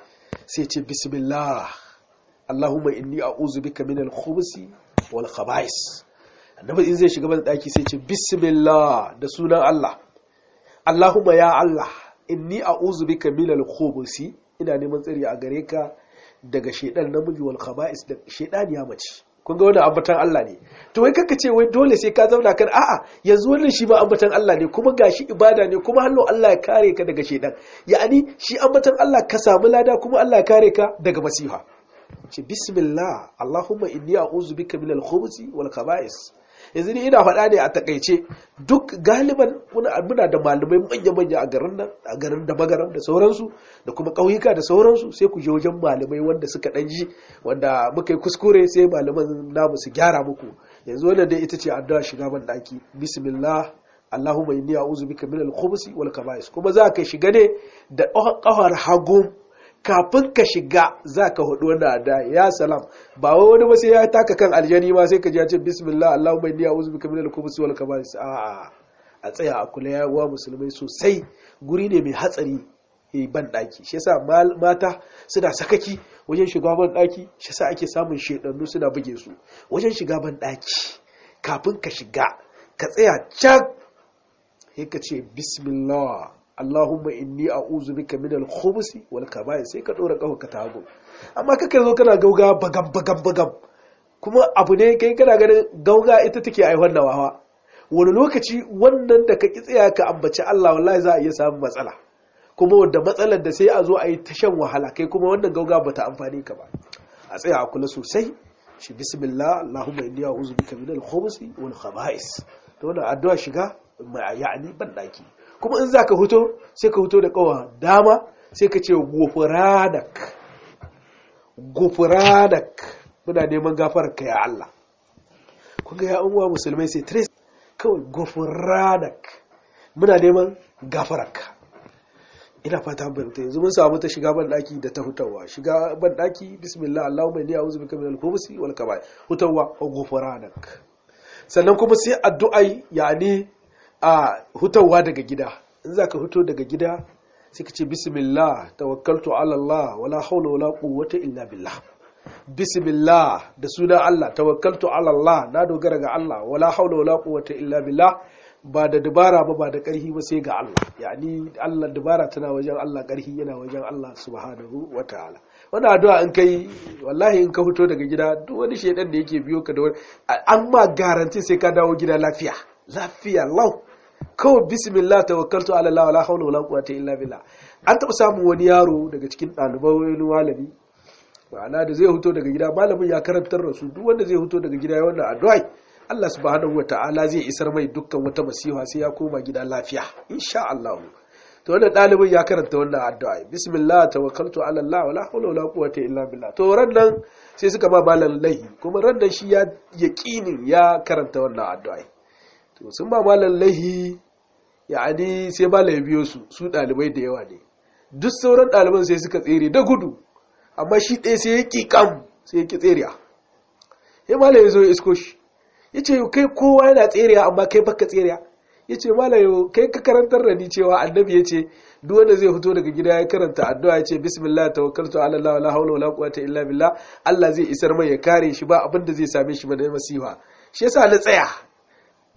sai ce bismillah Allahumma inni a'udhu bika min al-khubuthi wal khaba'is annabi in zai shiga ban daki sai ce bismillah da sunan Allah Allahumma ya Allah inni a'udhu bika min al-khubuthi ina neman tsari a gare ka daga shedan namiji wal khaba'is da shedan ya mace kun ga wannan ambatan Allah ne to wai kaka ce wai dole sai ka zauna kan a'a yanzu wannan shi ma ambatan Allah ne kuma gashi ibada ne kuma hallo Allah ya kare ka daga shedan ya'ani shi ambatan Allah ka samu lada kuma Allah ya kare ka daga masiha ce bismillah allahumma inni a'udhu bika min al-khubuthi wal khaba'is yanzu ni ina faɗa ne a takaice duk galiban muna da malamai manya-manya a garin nan a garin da magaram da sauransu da kuma ƙauyuka da sauransu sai ku je wajen malamai wanda suka ɗan ji wanda muka yi kuskure sai malaman namu su gyara muku yanzu wannan dai ita ce addu'a shiga ban ɗaki bismillah Allahumma inni a'udhu bika min al-khubuthi wal kaba'is kuma za ka shiga ne da ƙafar hagu kafin ka shiga za ka hudu wanda da ya salam ba wai wani ba sai ya taka kan aljani ma sai ka ji ya ce bismillah allahumma inni a'udhu bika minal khubuthi wal khaba'is a a tsaya a kula ya wa musulmai sosai guri ne mai hatsari yi ban daki shi yasa mata suna sakaki wajen shiga ban daki shi yasa ake samun shedannu suna buge su wajen shiga ban daki kafin ka shiga ka tsaya can sai ka ce bismillah Allahumma inni a'udhu bika min al-khubuthi wal kaba'ir sai ka dora kafa ka tago amma kaka zo kana gauga bagam bagam bagam kuma abu ne kai kana ganin gauga ita take ai wannan wawa wani lokaci wannan da ka ki tsaya ka ambaci Allah wallahi za a iya samun matsala kuma wanda matsalar da sai a zo a yi ta shan wahala kai kuma wannan gauga bata amfani ka ba a tsaya a kula sosai shi bismillah Allahumma inni a'udhu bika min al-khubuthi wal khaba'is to wannan addu'a shiga ya'ani ban daki kuma in za ka huto sai ka huto da kawa dama sai ka ce gofuradak gofuradak muna neman gafararka ya Allah kunga ya uwa musulmai sai tres kawai gofuradak muna neman gafararka ina fata bayyanta yanzu mun samu ta shiga banɗaki da ta hutawa shiga banɗaki bismillah allahumma inni a'udhu bika minal khubuthi wal kaba'ir hutawa wa gofuradak sannan kuma sai addu'ai yani a hutawa daga gida in za ka huto daga gida sai ka ce bismillah tawakkaltu ala Allah wala haula wala quwwata illa billah bismillah da suna Allah tawakkaltu ala Allah na dogara ga Allah wala haula wala quwwata illa billah ba da dabara ba ba da ƙarfi ba sai ga Allah yani Allah dabara tana wajen Allah ƙarfi yana wajen Allah subhanahu wataala wannan addu'a in kai wallahi in ka fito daga gida duk wani shedan da yake biyo ka da wani an ma garanti sai ka dawo gida lafiya lafiya lau kawai bismillah tawakkaltu ala Allah wala hawla wala quwwata illa billah an taɓa samun wani yaro daga cikin ɗaliban wani malami ma'ana da zai fito daga gida malamin ya karantar da su duk wanda zai fito daga gida ya wannan addu'a Allah subhanahu wata'ala zai isar mai dukkan wata masifa sai ya koma gida lafiya insha Allah to wannan ɗalibin ya karanta wannan addu'a bismillah tawakkaltu ala Allah wala hawla wala quwwata illa billah to ran nan sai suka ba malam lahi kuma ran nan shi ya yaqinin ya karanta wannan addu'a to sun ba malam lahi ya'ani sai malam ya biyo su su ɗalibai da yawa ne duk sauran ɗaliban sai suka tsere da gudu amma shi ɗaya sai ya ƙi kam sai ya ƙi tseriya ya malam ya zo ya isko shi ya ce kai kowa yana tseriya amma kai baka tseriya ya ce malam kai ka karantar da ni cewa annabi ya ce duk wanda zai fito daga gida ya karanta addu'a ya ce bismillah tawakkaltu ala Allah wala hawla wala quwwata illa billah Allah zai isar mai ya kare shi ba abin da zai same shi ba da masifa shi yasa na tsaya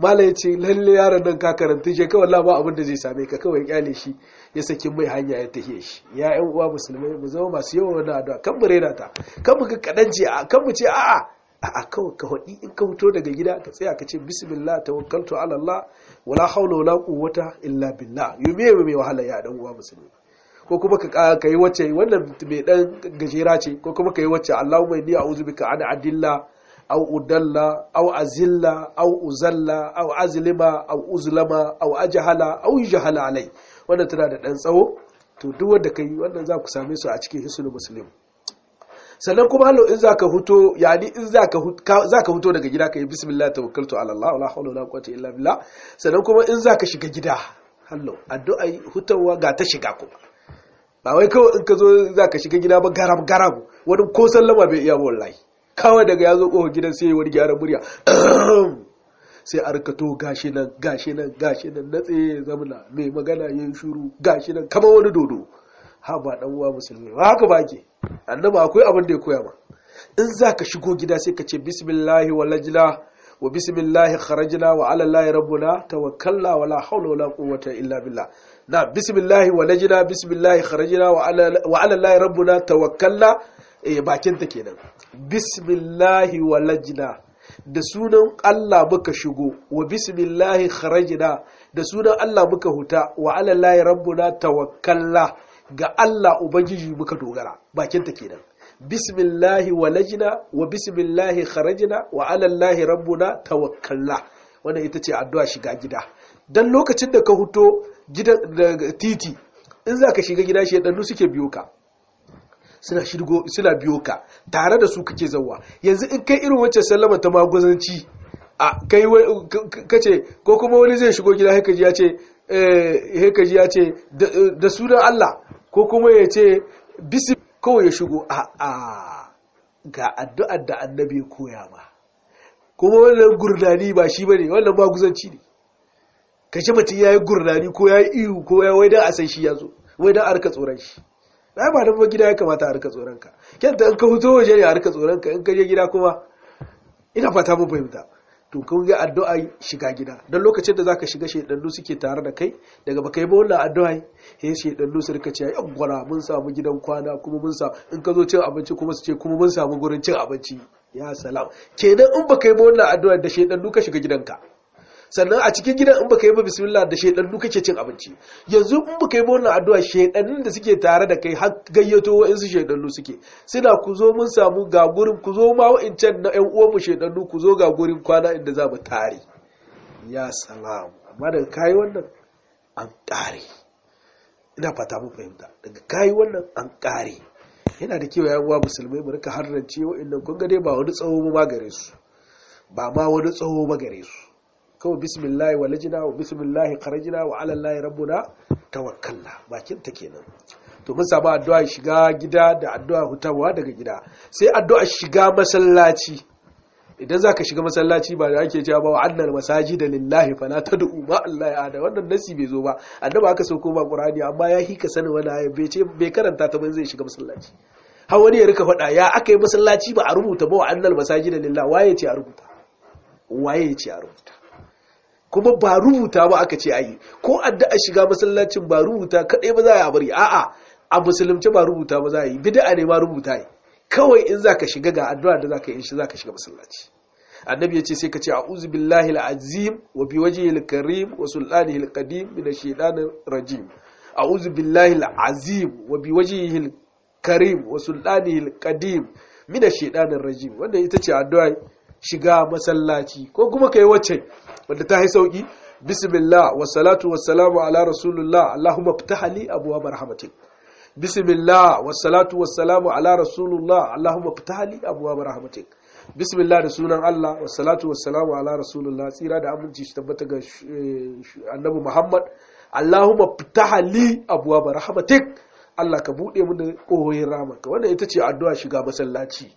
mala ya ce lalle yaron nan ka karanta shi kawai ba abin da zai same ka kawai kyale shi ya saki mai hanya ya tafiye shi ya yan uwa musulmai mu zama masu yawan wannan addu'a kan mu rena ta kan mu ga kadan ce kan mu ce a'a a'a kawai ka hudi in ka fito daga gida ka tsaya ka ce bismillah tawakkaltu ala Allah wala hawla wala quwwata illa billah yume mai wahala ya dan uwa musulmi ko kuma ka yi wacce wannan mai dan gajera ce ko kuma ka yi wacce Allahumma inni a'udhu bika an adilla aw udalla aw azilla aw uzalla aw azlima aw uzlama aw ajhala aw yujhala alai wannan tana da dan tsawo to duk wanda kai wannan za ku same su a cikin hisnul muslim sannan kuma hallo in zaka huto yani in zaka zaka huto daga gida kai bismillah tawakkaltu ala Allah wala hawla wala quwwata illa billah sannan kuma in zaka shiga gida hallo addu'a hutawa ga ta shiga kuma ba wai kawai in ka zo zaka shiga gida ba garam garam wani ko sallama bai iya wallahi kawai daga ya zo ƙofar gidan sai wani gyaran murya sai a rikato gashi nan gashi nan gashi nan na tsaye zamana mai magana ya yi shuru gashi nan kama wani dodo ha ba dan uwa musulmi ba haka ba ke annaba akwai abin da ya koya ma in za ka shigo gida sai ka ce bismillahi walajna wa bismillahi kharajna wa ala allahi rabbuna tawakkalna wala hawla wala quwwata illa billah na bismillahi walajna bismillahi kharajna wa ala allahi rabbuna tawakkalna eh bakin ta kenan bismillahi walajna da sunan Allah muka shigo wa bismillahi kharajna da sunan Allah muka huta wa ala allahi rabbuna tawakkalna ga Allah ubangiji muka dogara bakin ta kenan bismillahi walajna wa bismillahi kharajna wa ala allahi rabbuna tawakkalna wannan ita ce addu'a shiga gida dan lokacin da ka huto gidan titi in zaka shiga gida shi dan suke biyo ka suna shirgo suna biyo ka tare da su kake zawa yanzu in kai irin wacce sallama ta magwazanci a kai kace ko kuma wani zai shigo gida haka ji ya ce eh haka ji ya ce da sunan Allah ko kuma ya ce bisi kawai ya shigo a a ga addu'ar da annabi ya koya ma kuma wannan gurnani ba shi bane wannan maguzanci ne kace mutum yayi gurnani ko yayi ihu ko yayi wai dan a san shi yazo wai dan a rika tsoron shi ai ba dan gida ya kamata a rika tsoron ka kenta in ka fito waje ne a rika tsoron ka in ka je gida kuma ina fata mun fahimta to kun ga addu'a shiga gida don lokacin da zaka shiga shedannu suke tare da kai daga baka yi ba wannan addu'a he shedannu su rika cewa yan gwara mun samu gidan kwana kuma mun samu in ka zo cin abinci kuma su ce kuma mun samu gurin cin abinci ya salam kenan in baka yi ba wannan addu'a da shedannu ka shiga gidanka sannan a cikin gidan in baka yi ba bismillah da shedannu kake cin abinci yanzu in baka yi ba wannan addu'a shedannin da suke tare da kai har gayyato wa'insu shedannu suke suna ku zo mun samu ga gurin ku zo ma wa'incan na ƴan uwanmu shedannu ku zo ga gurin kwana inda za mu tare ya salam amma daga kayi wannan an ƙare ina fata mun fahimta daga kayi wannan an ƙare yana da kyau yan uwa musulmai mu rika harrance wa'annan kun ga dai ba wani tsawo ba gare su ba ma wani tsawo ba gare su kawai bismillahi walajina wa bismillahi kharajina wa ala allahi rabbuna tawakkalna bakin ta kenan to mun samu addu'a shiga gida da addu'a hutawa daga gida sai addu'a shiga masallaci idan zaka shiga masallaci ba da ake cewa ba wa annal masajida lillahi fala tad'u ma allahi ada wannan nasi bai zo ba annabi aka sauko ba qur'ani amma ya hika sanin wani aya bai ce bai karanta ta ba zai shiga masallaci har wani ya rika faɗa ya aka yi masallaci ba a rubuta ba wa annal masajida lillahi waye ce a rubuta waye ce a rubuta kuma ba rubuta ba aka ce ayi ko addu'a shiga masallacin ba rubuta kadai ba za a bari a'a a musulunci ba rubuta ba za a yi bid'a ne ma rubuta yi kawai in zaka shiga ga addu'a da zaka yi shi zaka shiga masallaci annabi ya ce sai ka ce a'udhu billahi al-azim wa bi wajhihi al-karim wa sultanihi al-qadim min ash-shaytanir rajim a'udhu billahi al-azim wa bi wajhihi al-karim wa sultanihi al-qadim min ash-shaytanir rajim wanda ita ce addu'a shiga masallaci ko kuma kai wacce wanda ta yi sauki bismillah wassalatu wassalamu ala rasulullah allahumma ftaha li abwaab rahmatik bismillah wassalatu wassalamu ala rasulullah allahumma ftaha li abwaab rahmatik bismillah da sunan Allah wassalatu wassalamu ala rasulullah tsira da aminci shi tabbata ga annabi muhammad allahumma ftaha li abwaab rahmatik Allah ka bude mu da kohoyin rahmanka wannan ita ce addu'a shiga masallaci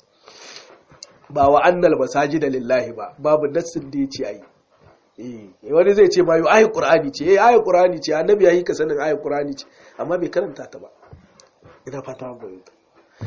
ba wa annal masajida lillahi ba babu nassin da yace ayi eh wani zai ce ma yo ayi qur'ani ce eh ayi qur'ani ce annabi yayi ka sanin ayi qur'ani ce amma bai karanta ta ba ina fata mun bayyana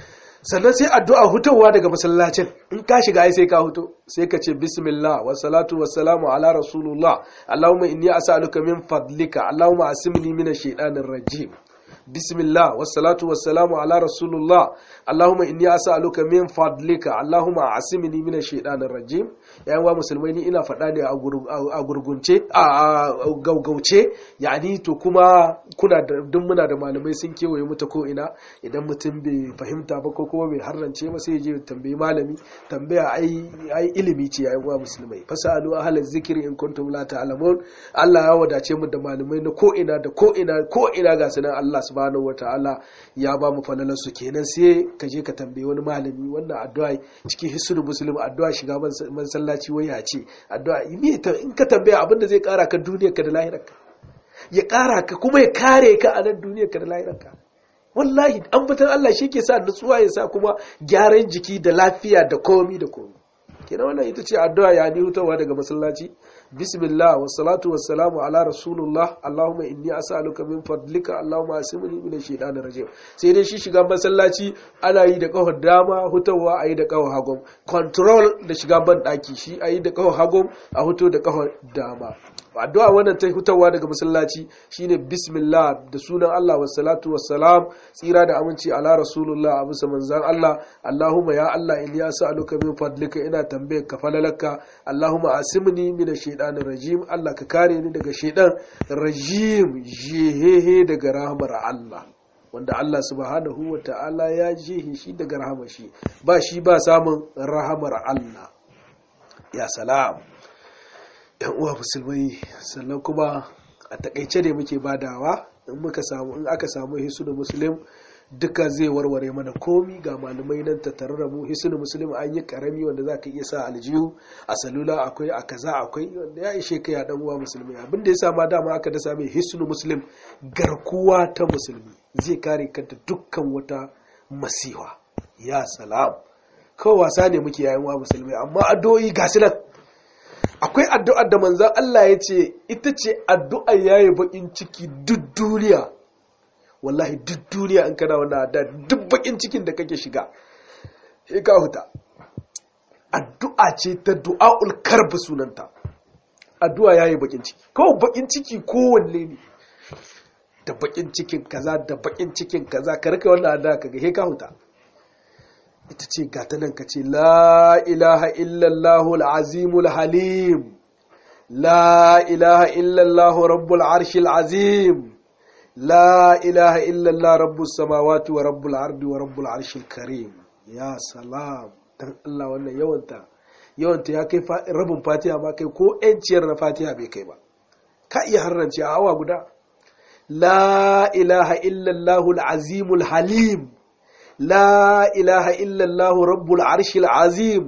sannan sai addu'a hutowa daga masallacin in ka shiga ai sai ka huto sai ka ce bismillah wa salatu wa salamu ala rasulullah allahumma inni as'aluka min fadlika allahumma asimni min ash-shaytanir rajim bismillah wa salatu wa salamu ala rasulullah allahumma inni as'aluka min fadlika allahumma asimni min ash-shaytanir rajim yayin wa musulmai ni ina faɗa ne a gurgunce a gaugauce yani to kuma kuna da duk muna da malamai sun kewaye mu ta ko ina idan mutum bai fahimta ba ko kuma bai harrance ba sai ya je tambayi malami tambaya ai ai ilimi ce yayin wa musulmai fasalu ahla zikri in kuntum la ta'lamun Allah ya wadace mu da malamai na ko ina da ko ina ko ina ga sanan Allah subhanahu wataala ya ba mu falalar su kenan sai ka je ka tambayi wani malami wannan addu'a cikin hisnul muslim addu'a shiga masallaci waya ce addu'a in ka tambaya abin da zai kara ka duniyar ka da lahirarka ya kara ka kuma ya kare ka a nan duniyar ka da lahirarka wallahi an fitar Allah shi ke sa nutsuwa ya sa kuma gyaran jiki da lafiya da komi da komi kenan wannan ita ce addu'a ya ni hutawa daga masallaci bismillah wa salatu wa salamu ala rasulullah allahumma inni as'aluka min fadlika allahumma asimni min shaitanir rajim sai dai shi shiga masallaci ana yi da kawar dama hutawa ayi da kawar hagun control da shiga ban daki shi ayi da kawar hagun a huto da kawar dama addu'a wannan ta hutawa daga masallaci shine bismillah da sunan Allah wassalatu wassalam tsira da aminci ala rasulullah a bisa manzan Allah Allahumma ya Allah in ya sa'aluka min fadlika ina tambayar ka falalaka Allahumma asimni min shaitanir rajim Allah ka kare ni daga shaitan rajim jehehe daga rahmar Allah wanda Allah subhanahu wa ta'ala ya jehe shi daga rahmar shi ba shi ba samun rahamar Allah ya salam yan uwa musulmai sannan kuma a takaice ne muke badawa in muka samu in aka samu hisnu muslim duka zai warware mana komi ga malamai nan ta tare da mu hisnu muslim an yi karami wanda za ka iya sa aljihu a salula akwai a kaza akwai wanda ya ishe kai a dan uwa musulmi abin da ya sa ma dama aka dasa mai hisnu muslim garkuwa ta musulmi zai kare kanta dukkan wata masiwa ya salam kawai wasa ne muke yayin wa musulmi amma addu'o'i ga su nan akwai addu'ar da manzan Allah ya ce ita ce addu'ar yayi bakin ciki duk duniya wallahi duk duniya in kana wannan addu'a duk bakin cikin da kake shiga sai ka huta addu'a ce ta du'aul karb sunanta addu'a yayi bakin ciki kawai bakin ciki kowanne ne da bakin cikin kaza da bakin cikin kaza ka rika wannan addu'a kaga sai ka huta ita ce gata nan ka ce la ilaha illallahu al'azimul halim la ilaha illallahu rabbul arshil azim la ilaha illallah rabbus samawati wa rabbul ardi wa rabbul arshil karim ya salam dan Allah wannan yawanta yawanta ya kai rabin fatiha ma kai ko yanciyar na fatiha bai kai ba ka iya harrance a awa guda la ilaha illallahu al'azimul halim لا إله إلا الله رب العرش العظيم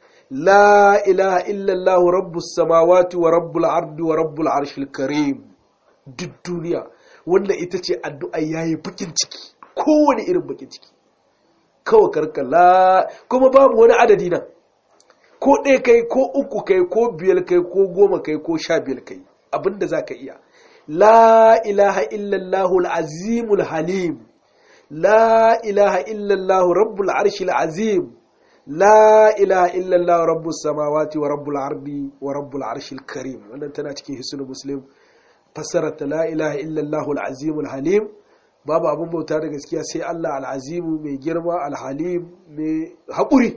لا إله إلا الله رب السماوات ورب العرض ورب العرش الكريم duk duniya wannan ita ce addu'a yayi bakin ciki kowane irin bakin ciki kawai karkala kuma babu wani adadi nan ko ɗaya kai ko uku kai ko biyar kai ko goma kai ko sha biyar kai abinda za ka iya la ilaha illallahu al-azimul halim لا إله إلا الله رب العرش العظيم لا إله إلا الله رب السماوات ورب العرض ورب العرش الكريم wannan tana cikin hisnul muslim fassarata la ilaha illa Allah al-azim al-halim babu abun bauta da gaskiya sai Allah al-azim mai girma al-halim mai haƙuri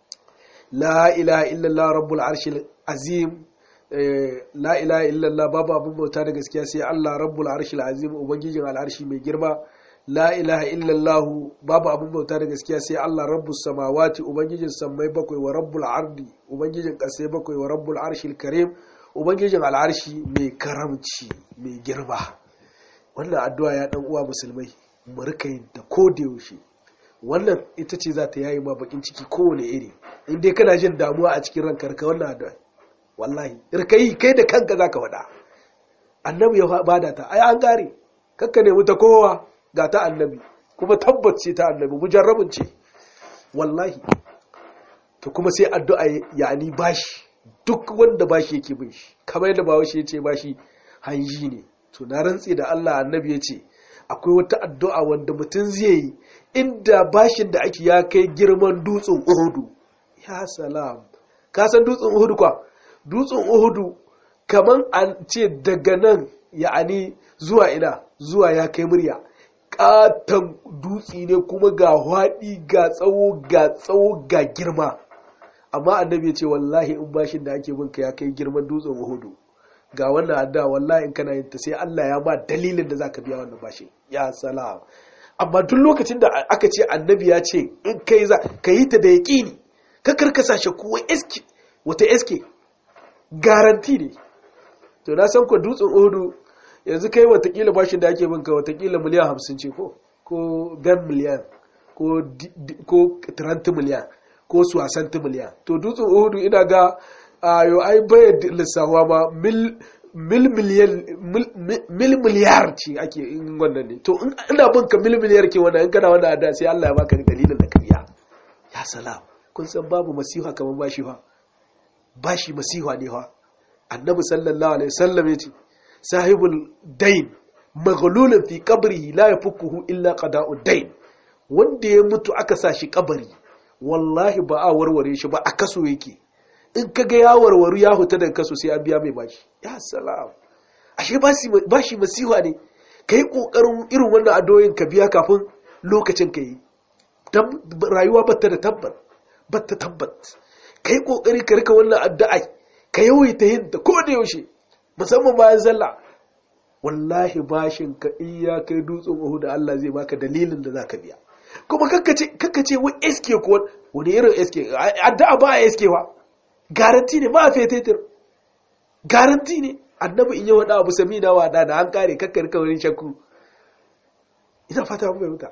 la ilaha illa Allah rabbul arshil azim la ilaha illa Allah babu abun bauta da gaskiya sai Allah rabbul arshil azim ubangijin al-arshi mai girma la ilaha illallahu babu abin bauta da gaskiya sai Allah rabbus samawati ubangijin sammai bakwai wa rabbul ardi ubangijin ƙasai bakwai wa rabbul arshil karim ubangijin al'arshi mai karamci mai girma wannan addu'a ya dan uwa musulmai mu rika yin ta ko da yaushe wannan ita ce za ta yayi ma bakin ciki kowane iri in dai kana jin damuwa a cikin ranka ka wannan addu'a wallahi irkai kai da kanka zaka faɗa annabi ya bada ta ai an gare kakka nemi ta kowa ga ta annabi kuma tabbace ta annabi mujarrabin ce wallahi to kuma sai addu'a yani bashi duk wanda bashi yake bin shi kamar yadda bawo shi yace bashi hanji ne to na rantsi da Allah annabi yace akwai wata addu'a wanda mutum zai yi inda bashin da ake ya kai girman dutsen uhudu ya salam ka san dutsen uhudu kwa dutsen uhudu kaman an ce daga nan ya'ani zuwa ina zuwa ya kai murya katon dutsi ne kuma ga haɗi ga tsawo ga tsawo ga girma amma annabi ya ce wallahi in bashin da ake binka ya kai girman dutsen uhudu ga wannan adda wallahi in kana yin ta sai Allah ya ba dalilin da zaka biya wannan bashin ya salam amma duk lokacin da aka ce annabi ya ce in kai za ka yi ta da yaƙini ka karkasa shi kuwa eske wata eske garanti ne to na san ko dutsen uhudu yanzu kai watakila bashin da ake binka watakila miliyan hamsin ce ko ko gan miliyan ko 30 miliyan ko suwasanti miliyan to dutsen uhudu ina ga ayo ai bayar lissawa ma mil miliyan mil miliyar ce ake in wannan ne to ina bin ka mil miliyar ke wannan in kana wannan ada sai Allah ya baka dalilin da ka biya ya salam kun san babu masiha kamar bashi fa bashi masiha ne fa annabi sallallahu alaihi wasallam yace sahibul dain maghlulun fi qabrihi la yafukuhu illa qada'ud dain wanda ya mutu aka sa shi kabari wallahi ba a warware shi ba a kaso yake in ka ga ya warwaru ya huta daga kaso sai an biya mai bashi ya salam ashe bashi masiha ne ka yi ƙoƙarin irin wannan adoyin ka biya kafin lokacin ka yi rayuwa batta da tabbat batta tabbat ka yi ƙoƙari ka rika wannan addu'ai ka yawaita yin ta ko da yaushe musamman bayan sallah wallahi bashin ka in ya kai dutsen uhu da Allah zai baka dalilin da zaka biya kuma kakkace wai eske ko wani irin eske addu'a ba a eske wa garanti ne ba a fetetir garanti ne annabi in yi wada abu sami na wada da an kare kakkar kawai shakku ina fata mun fahimta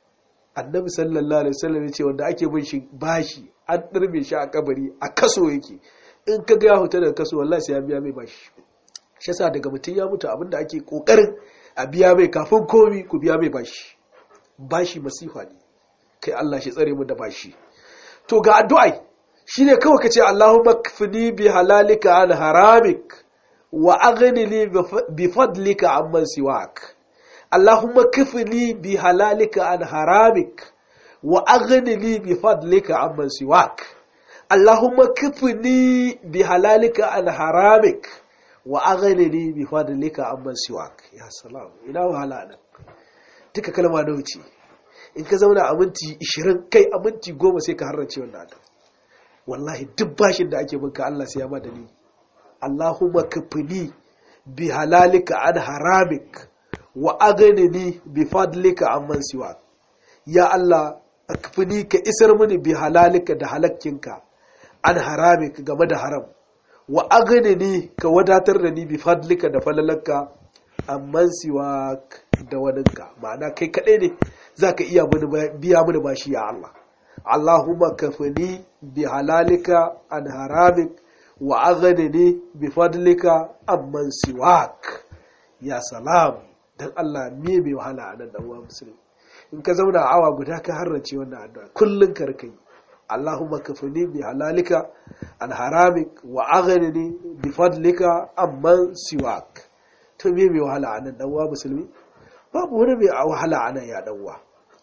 annabi sallallahu alaihi wasallam ya ce wanda ake bin shi bashi an dirme shi a kabari a kaso yake in ka ga ya huta daga kaso wallahi sai ya biya mai bashi shi yasa daga mutum ya mutu abinda ake kokarin a biya mai kafin komi ku biya mai bashi bashi masifa ne kai Allah shi tsare mu da bashi to ga addu'ai shine kawai kace Allahumma kfini bi halalika an haramik wa aghnini bi fadlika amman siwak Allahumma kfini bi halalika an haramik wa aghnini bi fadlika amman siwak Allahumma kfini bi halalika an haramik wa aghnini bi fadlika amman siwak ya salam ina wahala nan duka kalma da wuce in ka zauna a minti 20 kai a minti 10 sai ka harrace wannan adam wallahi duk bashin da ake binka Allah sai ya ma dalili Allahumma kafini bi halalika an haramik wa aghnini bi fadlika amman siwa ya Allah kafini ka isar mini bi halalika da halakkinka an haramik game da haram wa aghnini ka wadatar da ni bi fadlika da falalanka amman siwa da waninka ma'ana kai kaɗai ne zaka iya biya mini bashi ya Allah Allahumma kafini bi halalika an haramik wa aghnini bi fadlika amman siwak ya salam dan Allah me mai wahala a nan dan uwa musulmi in ka zauna a awa guda ka harrace wannan addu'a kullun ka rika yi Allahumma kafini bi halalika an haramik wa aghnini bi fadlika amman siwak to me mai wahala a nan dan uwa musulmi babu wani mai wahala a nan ya dan uwa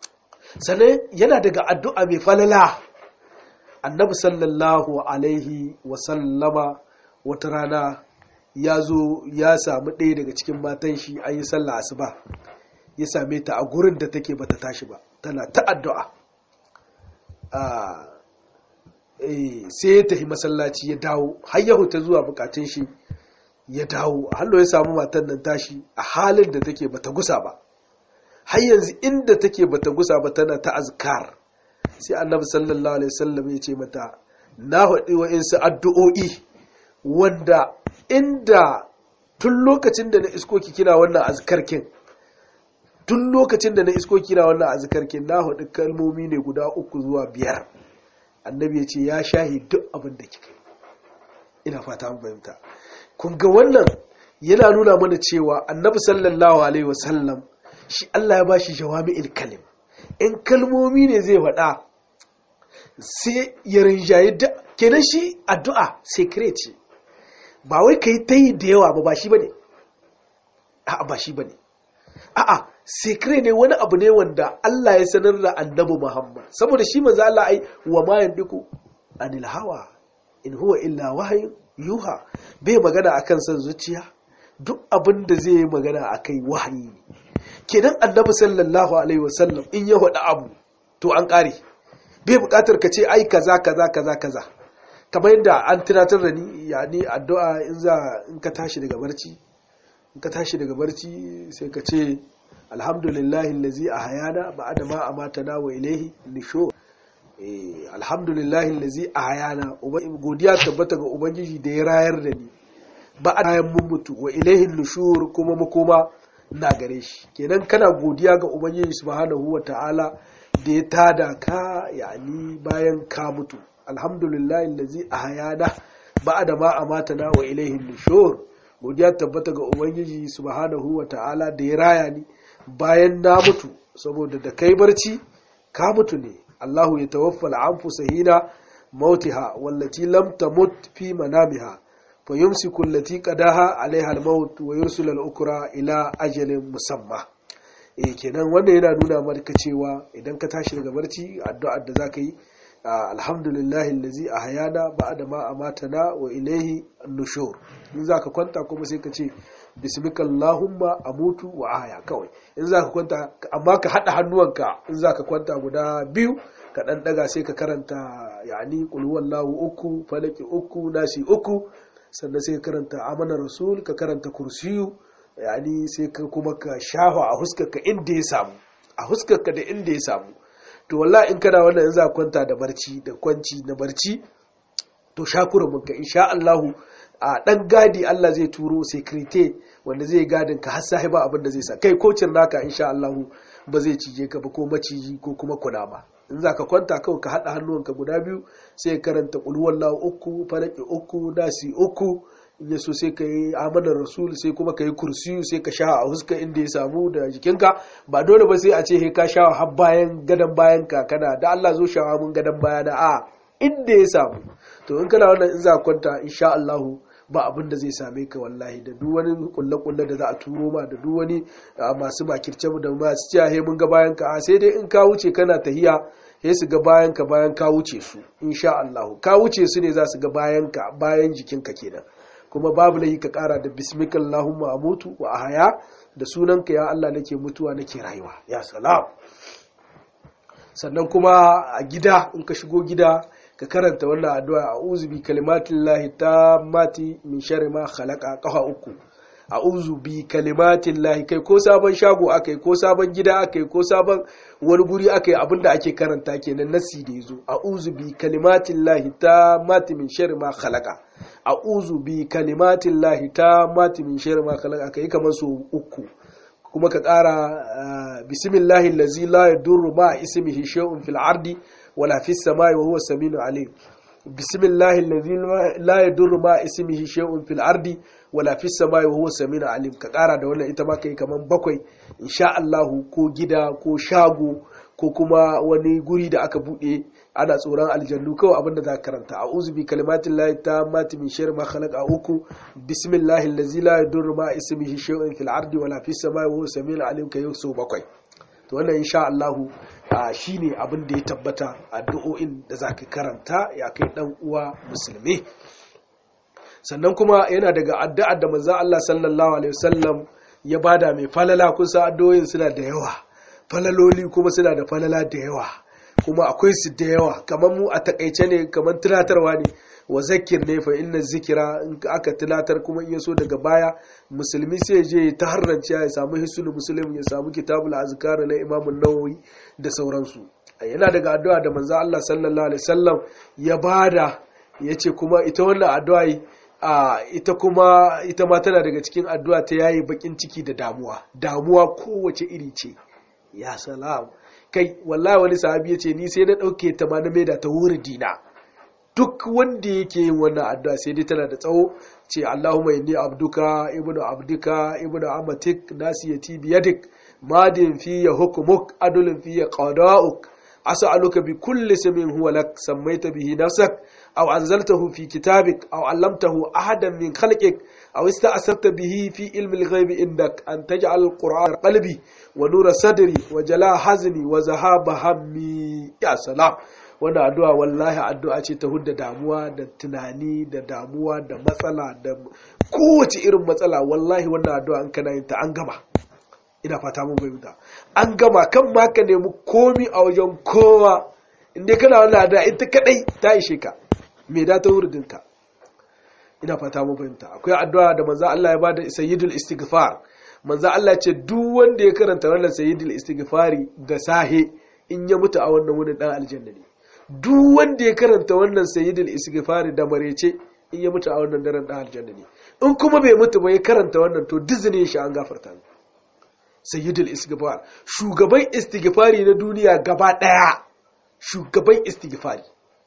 sannan yana daga addu'a mai falala annabi sallallahu alaihi wasallama wata rana ya zo ya samu ɗaya daga cikin matan shi an yi sallah asuba ya same ta a gurin da take bata tashi ba tana ta addu'a sai ya tafi masallaci ya dawo har ya huta zuwa bukatun shi ya dawo hallo ya samu matan nan tashi a halin da take bata gusa ba har yanzu inda take bata gusa ba tana ta azkar sai annabi sallallahu alaihi wasallam ya ce mata na haɗi wa'insu addu'o'i wanda inda tun lokacin da na iskoki kina wannan azkarkin tun lokacin da na iskoki kina wannan azkarkin na haɗi kalmomi ne guda uku zuwa biyar annabi ya ce ya shahi duk abin da kika ina fata an fahimta kun ga wannan yana nuna mana cewa annabi sallallahu alaihi wasallam shi Allah ya bashi jawami'il kalim in kalmomi ne zai faɗa sai ya rinjaye da kenan shi addu'a secret ce ba wai kai ta yi da yawa ba ba shi bane a'a ba shi bane a'a sekre ne wani abu ne wanda Allah ya sanar da annabi Muhammad saboda shi manzo Allah ai wa ma yandiku anil hawa in huwa illa wahayin yuha bai magana akan san zuciya duk abin da zai yi magana akai wahayi ne kenan annabi sallallahu alaihi wasallam in ya faɗi abu to an ƙare bai buƙatar ka ce ai kaza kaza kaza kaza kamar yadda an tunatar da ni yani addu'a in za in ka tashi daga barci in ka tashi daga barci sai ka ce alhamdulillahi allazi ahayana ba'da ma amatana wa ilayhi nushur eh alhamdulillahi allazi ahayana godiya tabbata ga ubangiji da ya rayar da ni ba bayan mun mutu wa ilayhi nushur kuma makoma na gare shi kenan kana godiya ga ubangiji subhanahu wa ta'ala da ya tada ka yani bayan ka mutu alhamdulillahi allazi ahayana ba'da ma amatana wa ilayhi nushur godiya tabbata ga ubangiji subhanahu wa ta'ala da ya raya ni bayan na mutu saboda da kai barci ka mutu ne Allahu ya tawaffa al'anfusa hina mautiha wallati lam tamut fi manamiha fa yumsiku allati qadaha alaiha al-maut wa yursilu al-ukra ila ajalin musamma eh kenan wannan yana nuna maka cewa idan ka tashi daga barci addu'ar da zaka yi alhamdulillahi allazi ahyana ba'da ma amatana wa ilayhi an-nushur in zaka kwanta kuma sai ka ce bismika allahumma amutu wa ahya kawai in zaka kwanta amma ka hada hannuwanka in zaka kwanta guda biyu ka dan daga sai ka karanta yani qul huwallahu uku falaki uku nasi uku sannan sai ka karanta amana rasul ka karanta kursiyu yani sai ka kuma ka shafa a huskarka inda ya samu a huskarka da inda ya samu to wallahi in kana wannan in za kwanta da barci da kwanci na barci to shakura munka insha Allahu a dan gadi Allah zai turo security wanda zai gadin ka har sahiba abin da zai sa kai kocin naka insha Allahu ba zai cije ka ba ko maciji ko kuma kunama in za ka kwanta kawai ka haɗa hannuwanka guda biyu sai karanta ƙulhuwallahu uku falaki uku nasi uku in ya so sai ka yi amanar rasul sai kuma ka yi kursiyu sai ka sha a huska inda ya samu da jikinka ba dole ba sai a ce ka sha har bayan gadon bayan ka kana da Allah zo shawa mun gadon baya da a inda ya samu to in kana wannan in za kwanta insha Allahu ba abin da zai same ka wallahi da duk wani kulle-kulle da za a turo ma da duk wani masu makirce da masu ciya he mun ga bayan ka sai dai in ka wuce kana tahiya he su ga bayan ka bayan ka wuce su insha Allah ka wuce su ne za su ga bayan ka bayan jikin ka kenan kuma babu lahi ka kara da bismika Allahumma amutu wa ahaya da sunanka ya Allah nake mutuwa nake rayuwa ya salam sannan kuma a gida in ka shigo gida ka karanta wannan addu'a a'udhu bi kalimatillahi tammati min sharri ma khalaqa qafa uku a'udhu bi kalimatillahi kai ko sabon shago akai ko sabon gida akai ko sabon wani guri akai abinda ake karanta kenan nasi da yazo a'udhu bi kalimatillahi tammati min sharri ma khalaqa a'udhu bi kalimatillahi tammati min sharri ma khalaqa kai kamar so uku kuma ka ƙara bismillahi allazi la yadurru ma ismihi shay'un fil ardi ولا في السماء وهو السميع العليم بسم الله الذي لا يضر مع اسمه شيء في الارض ولا في السماء وهو السميع العليم ka kara da wannan ita ma kai kaman bakwai insha Allah ko gida ko shago ko kuma wani guri da aka bude ana tsoron aljannu kawai abinda za ka karanta a'udhu bi kalimatin lahi tammati min sharri ma khalaqa uku bismillahi allazi la yadurru ma ismihi shay'un fil ardi wala fis samai wa huwa samiul alim kai so bakwai to wannan insha Allah shi ne abin da ya tabbata addu'o'in da za ka karanta ya kai ɗan uwa musulmi sannan kuma yana daga addu'ar da manzan Allah sallallahu alaihi wasallam ya bada mai falala kusa addu'o'in suna da yawa falaloli kuma suna da falala da yawa kuma akwai su da yawa kamar mu a takaice ne kamar tunatarwa ne wa zakir ne fa inna zikira in aka tunatar kuma in so daga baya musulmi sai je ta harrance ya samu hisul muslim ya samu kitabul azkar na imam nawawi da sauransu yana daga addu'a da manzo Allah sallallahu alaihi wasallam ya bada yace kuma ita wannan addu'a a ita kuma ita ma tana daga cikin addu'a ta yayi bakin ciki da damuwa damuwa kowace iri ce ya salam kai wallahi wani sahabi yace ni sai na dauke ta ma na maida ta wuridina duk wanda yake yin wannan addu'a sai dai tana da tsawo ce Allahumma inni abduka ibnu abdika ibnu amatik nasiyati biyadik madin fiya hukmuk adulun fiya qada'uk as'aluka bi kulli ismin huwa lak sammaita bihi nafsak aw anzaltahu fi kitabik aw allamtahu ahadan min khalqik aw ista'sarta bihi fi ilmi al-ghaib indak an taj'al al-qur'an qalbi wa nura sadri wa jala hazni wa zahaba hammi ya salam wannan addu'a wallahi addu'a ce ta hudda damuwa da tunani da damuwa da matsala da kowace irin matsala wallahi wannan addu'a an kana yin ta an gama ina fata mun fahimta an gama kan ma ka nemi komi a wajen kowa inda kana wannan addu'a ita kadai ta ishe ka me da ta hurdinka ina fata mun fahimta akwai addu'a da manzo Allah ya bada sayyidul istighfar manzo Allah ce duk wanda ya karanta wannan sayyidul istighfari da sahe in ya mutu a wannan wurin dan aljanna ne duk wanda ya karanta wannan sayyidul istighfari da marece in ya mutu a wannan daren dan aljanna ne in kuma bai mutu ba ya karanta wannan to dizinin shi an gafarta ne sayyidul istighfar shugaban istighfari na duniya gaba daya shugaban istighfari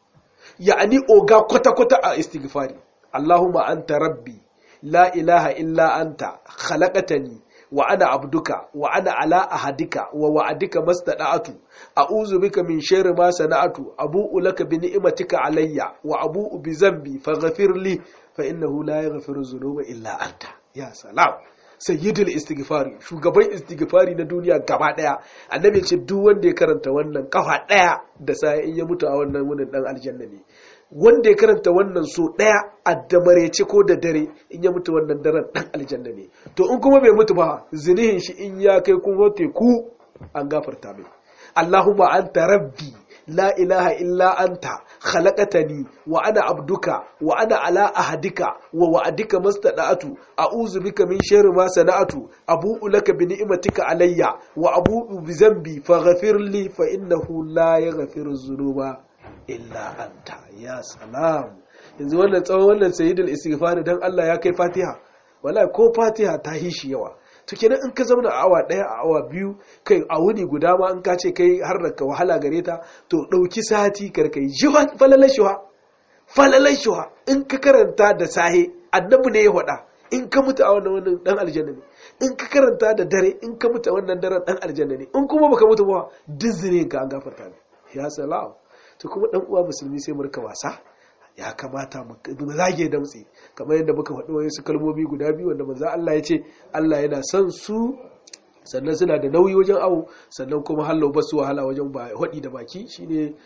ya'ani oga kwata kwata a istighfari allahumma anta rabbi la ilaha illa anta khalaqtani wa ana abduka wa ana ala ahadika wa wa'adika mastada'atu a'udhu bika min sharri ma sana'atu abu'u laka bi ni'matika alayya wa abu'u bi dhanbi faghfir li fa innahu la yaghfiru dhunuba illa anta ya salam sayyidul istighfari shugaban istighfari na duniya gaba daya annabi ce duk wanda ya karanta wannan kafa daya da sai in ya mutu a wannan wurin dan aljanna ne wanda ya karanta wannan so daya a damarece ko da dare in ya mutu wannan daren dan aljanna ne to in kuma bai mutu ba zinihin shi in ya kai kuma teku an gafarta mai Allahumma anta rabbi la ilaha illa anta khalaqatani wa ana abduka wa ana ala ahadika wa wa'adika mastada'atu a'udhu bika min sharri ma sana'atu abu'u laka bi ni'matika alayya wa abu'u bi dhanbi faghfir li fa innahu la yaghfiru dhunuba illa anta ya salam yanzu wannan tsawon wannan sayyidul istighfar dan Allah ya kai Fatiha wallahi ko Fatiha ta hishi yawa to kenan in ka zauna a awa daya a awa biyu kai a wuni guda ma in ka ce kai har da ka wahala gare ta to dauki sati karkai jiwa falalan shuha falalan shuha in ka karanta da sahe annabi ne ya faɗa in ka mutu a wannan wannan dan aljanna ne in ka karanta da dare in ka mutu a wannan daren dan aljanna ne in kuma baka mutu ba dizinin ka an gafarta ne ya salam to kuma dan uwa musulmi sai mu rika wasa ya kamata mu zage damtse kamar yadda muka faɗi wasu kalmomi guda biyu wanda manzo Allah ya ce Allah yana son su sannan suna da nauyi wajen awo sannan kuma hallau ba su wahala wajen haɗi da baki shine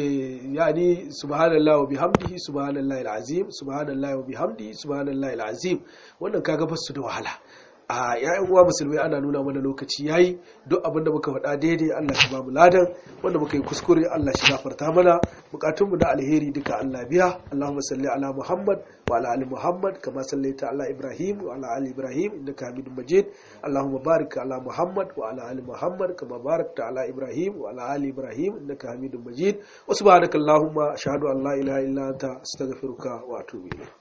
yani subhanallahi wa bihamdihi subhanallahi alazim subhanallahi wa bihamdihi subhanallahi alazim wannan kaga ba su da wahala a yayan uwa musulmai ana nuna mana lokaci yayi duk abin da muka faɗa daidai Allah shi ba mu ladan wanda muka yi kuskure Allah shi gafarta mana bukatun mu na alheri duka Allah biya Allahumma salli ala Muhammad wa ala ali Muhammad kama sallaita ala Ibrahim wa ala ali Ibrahim innaka Hamidum Majid Allahumma barik ala Muhammad wa ala ali Muhammad kama barakta ala Ibrahim wa ala ali Ibrahim innaka Hamidum Majid wa subhanakallahumma ashhadu an la ilaha illa anta astaghfiruka wa atubu ilayk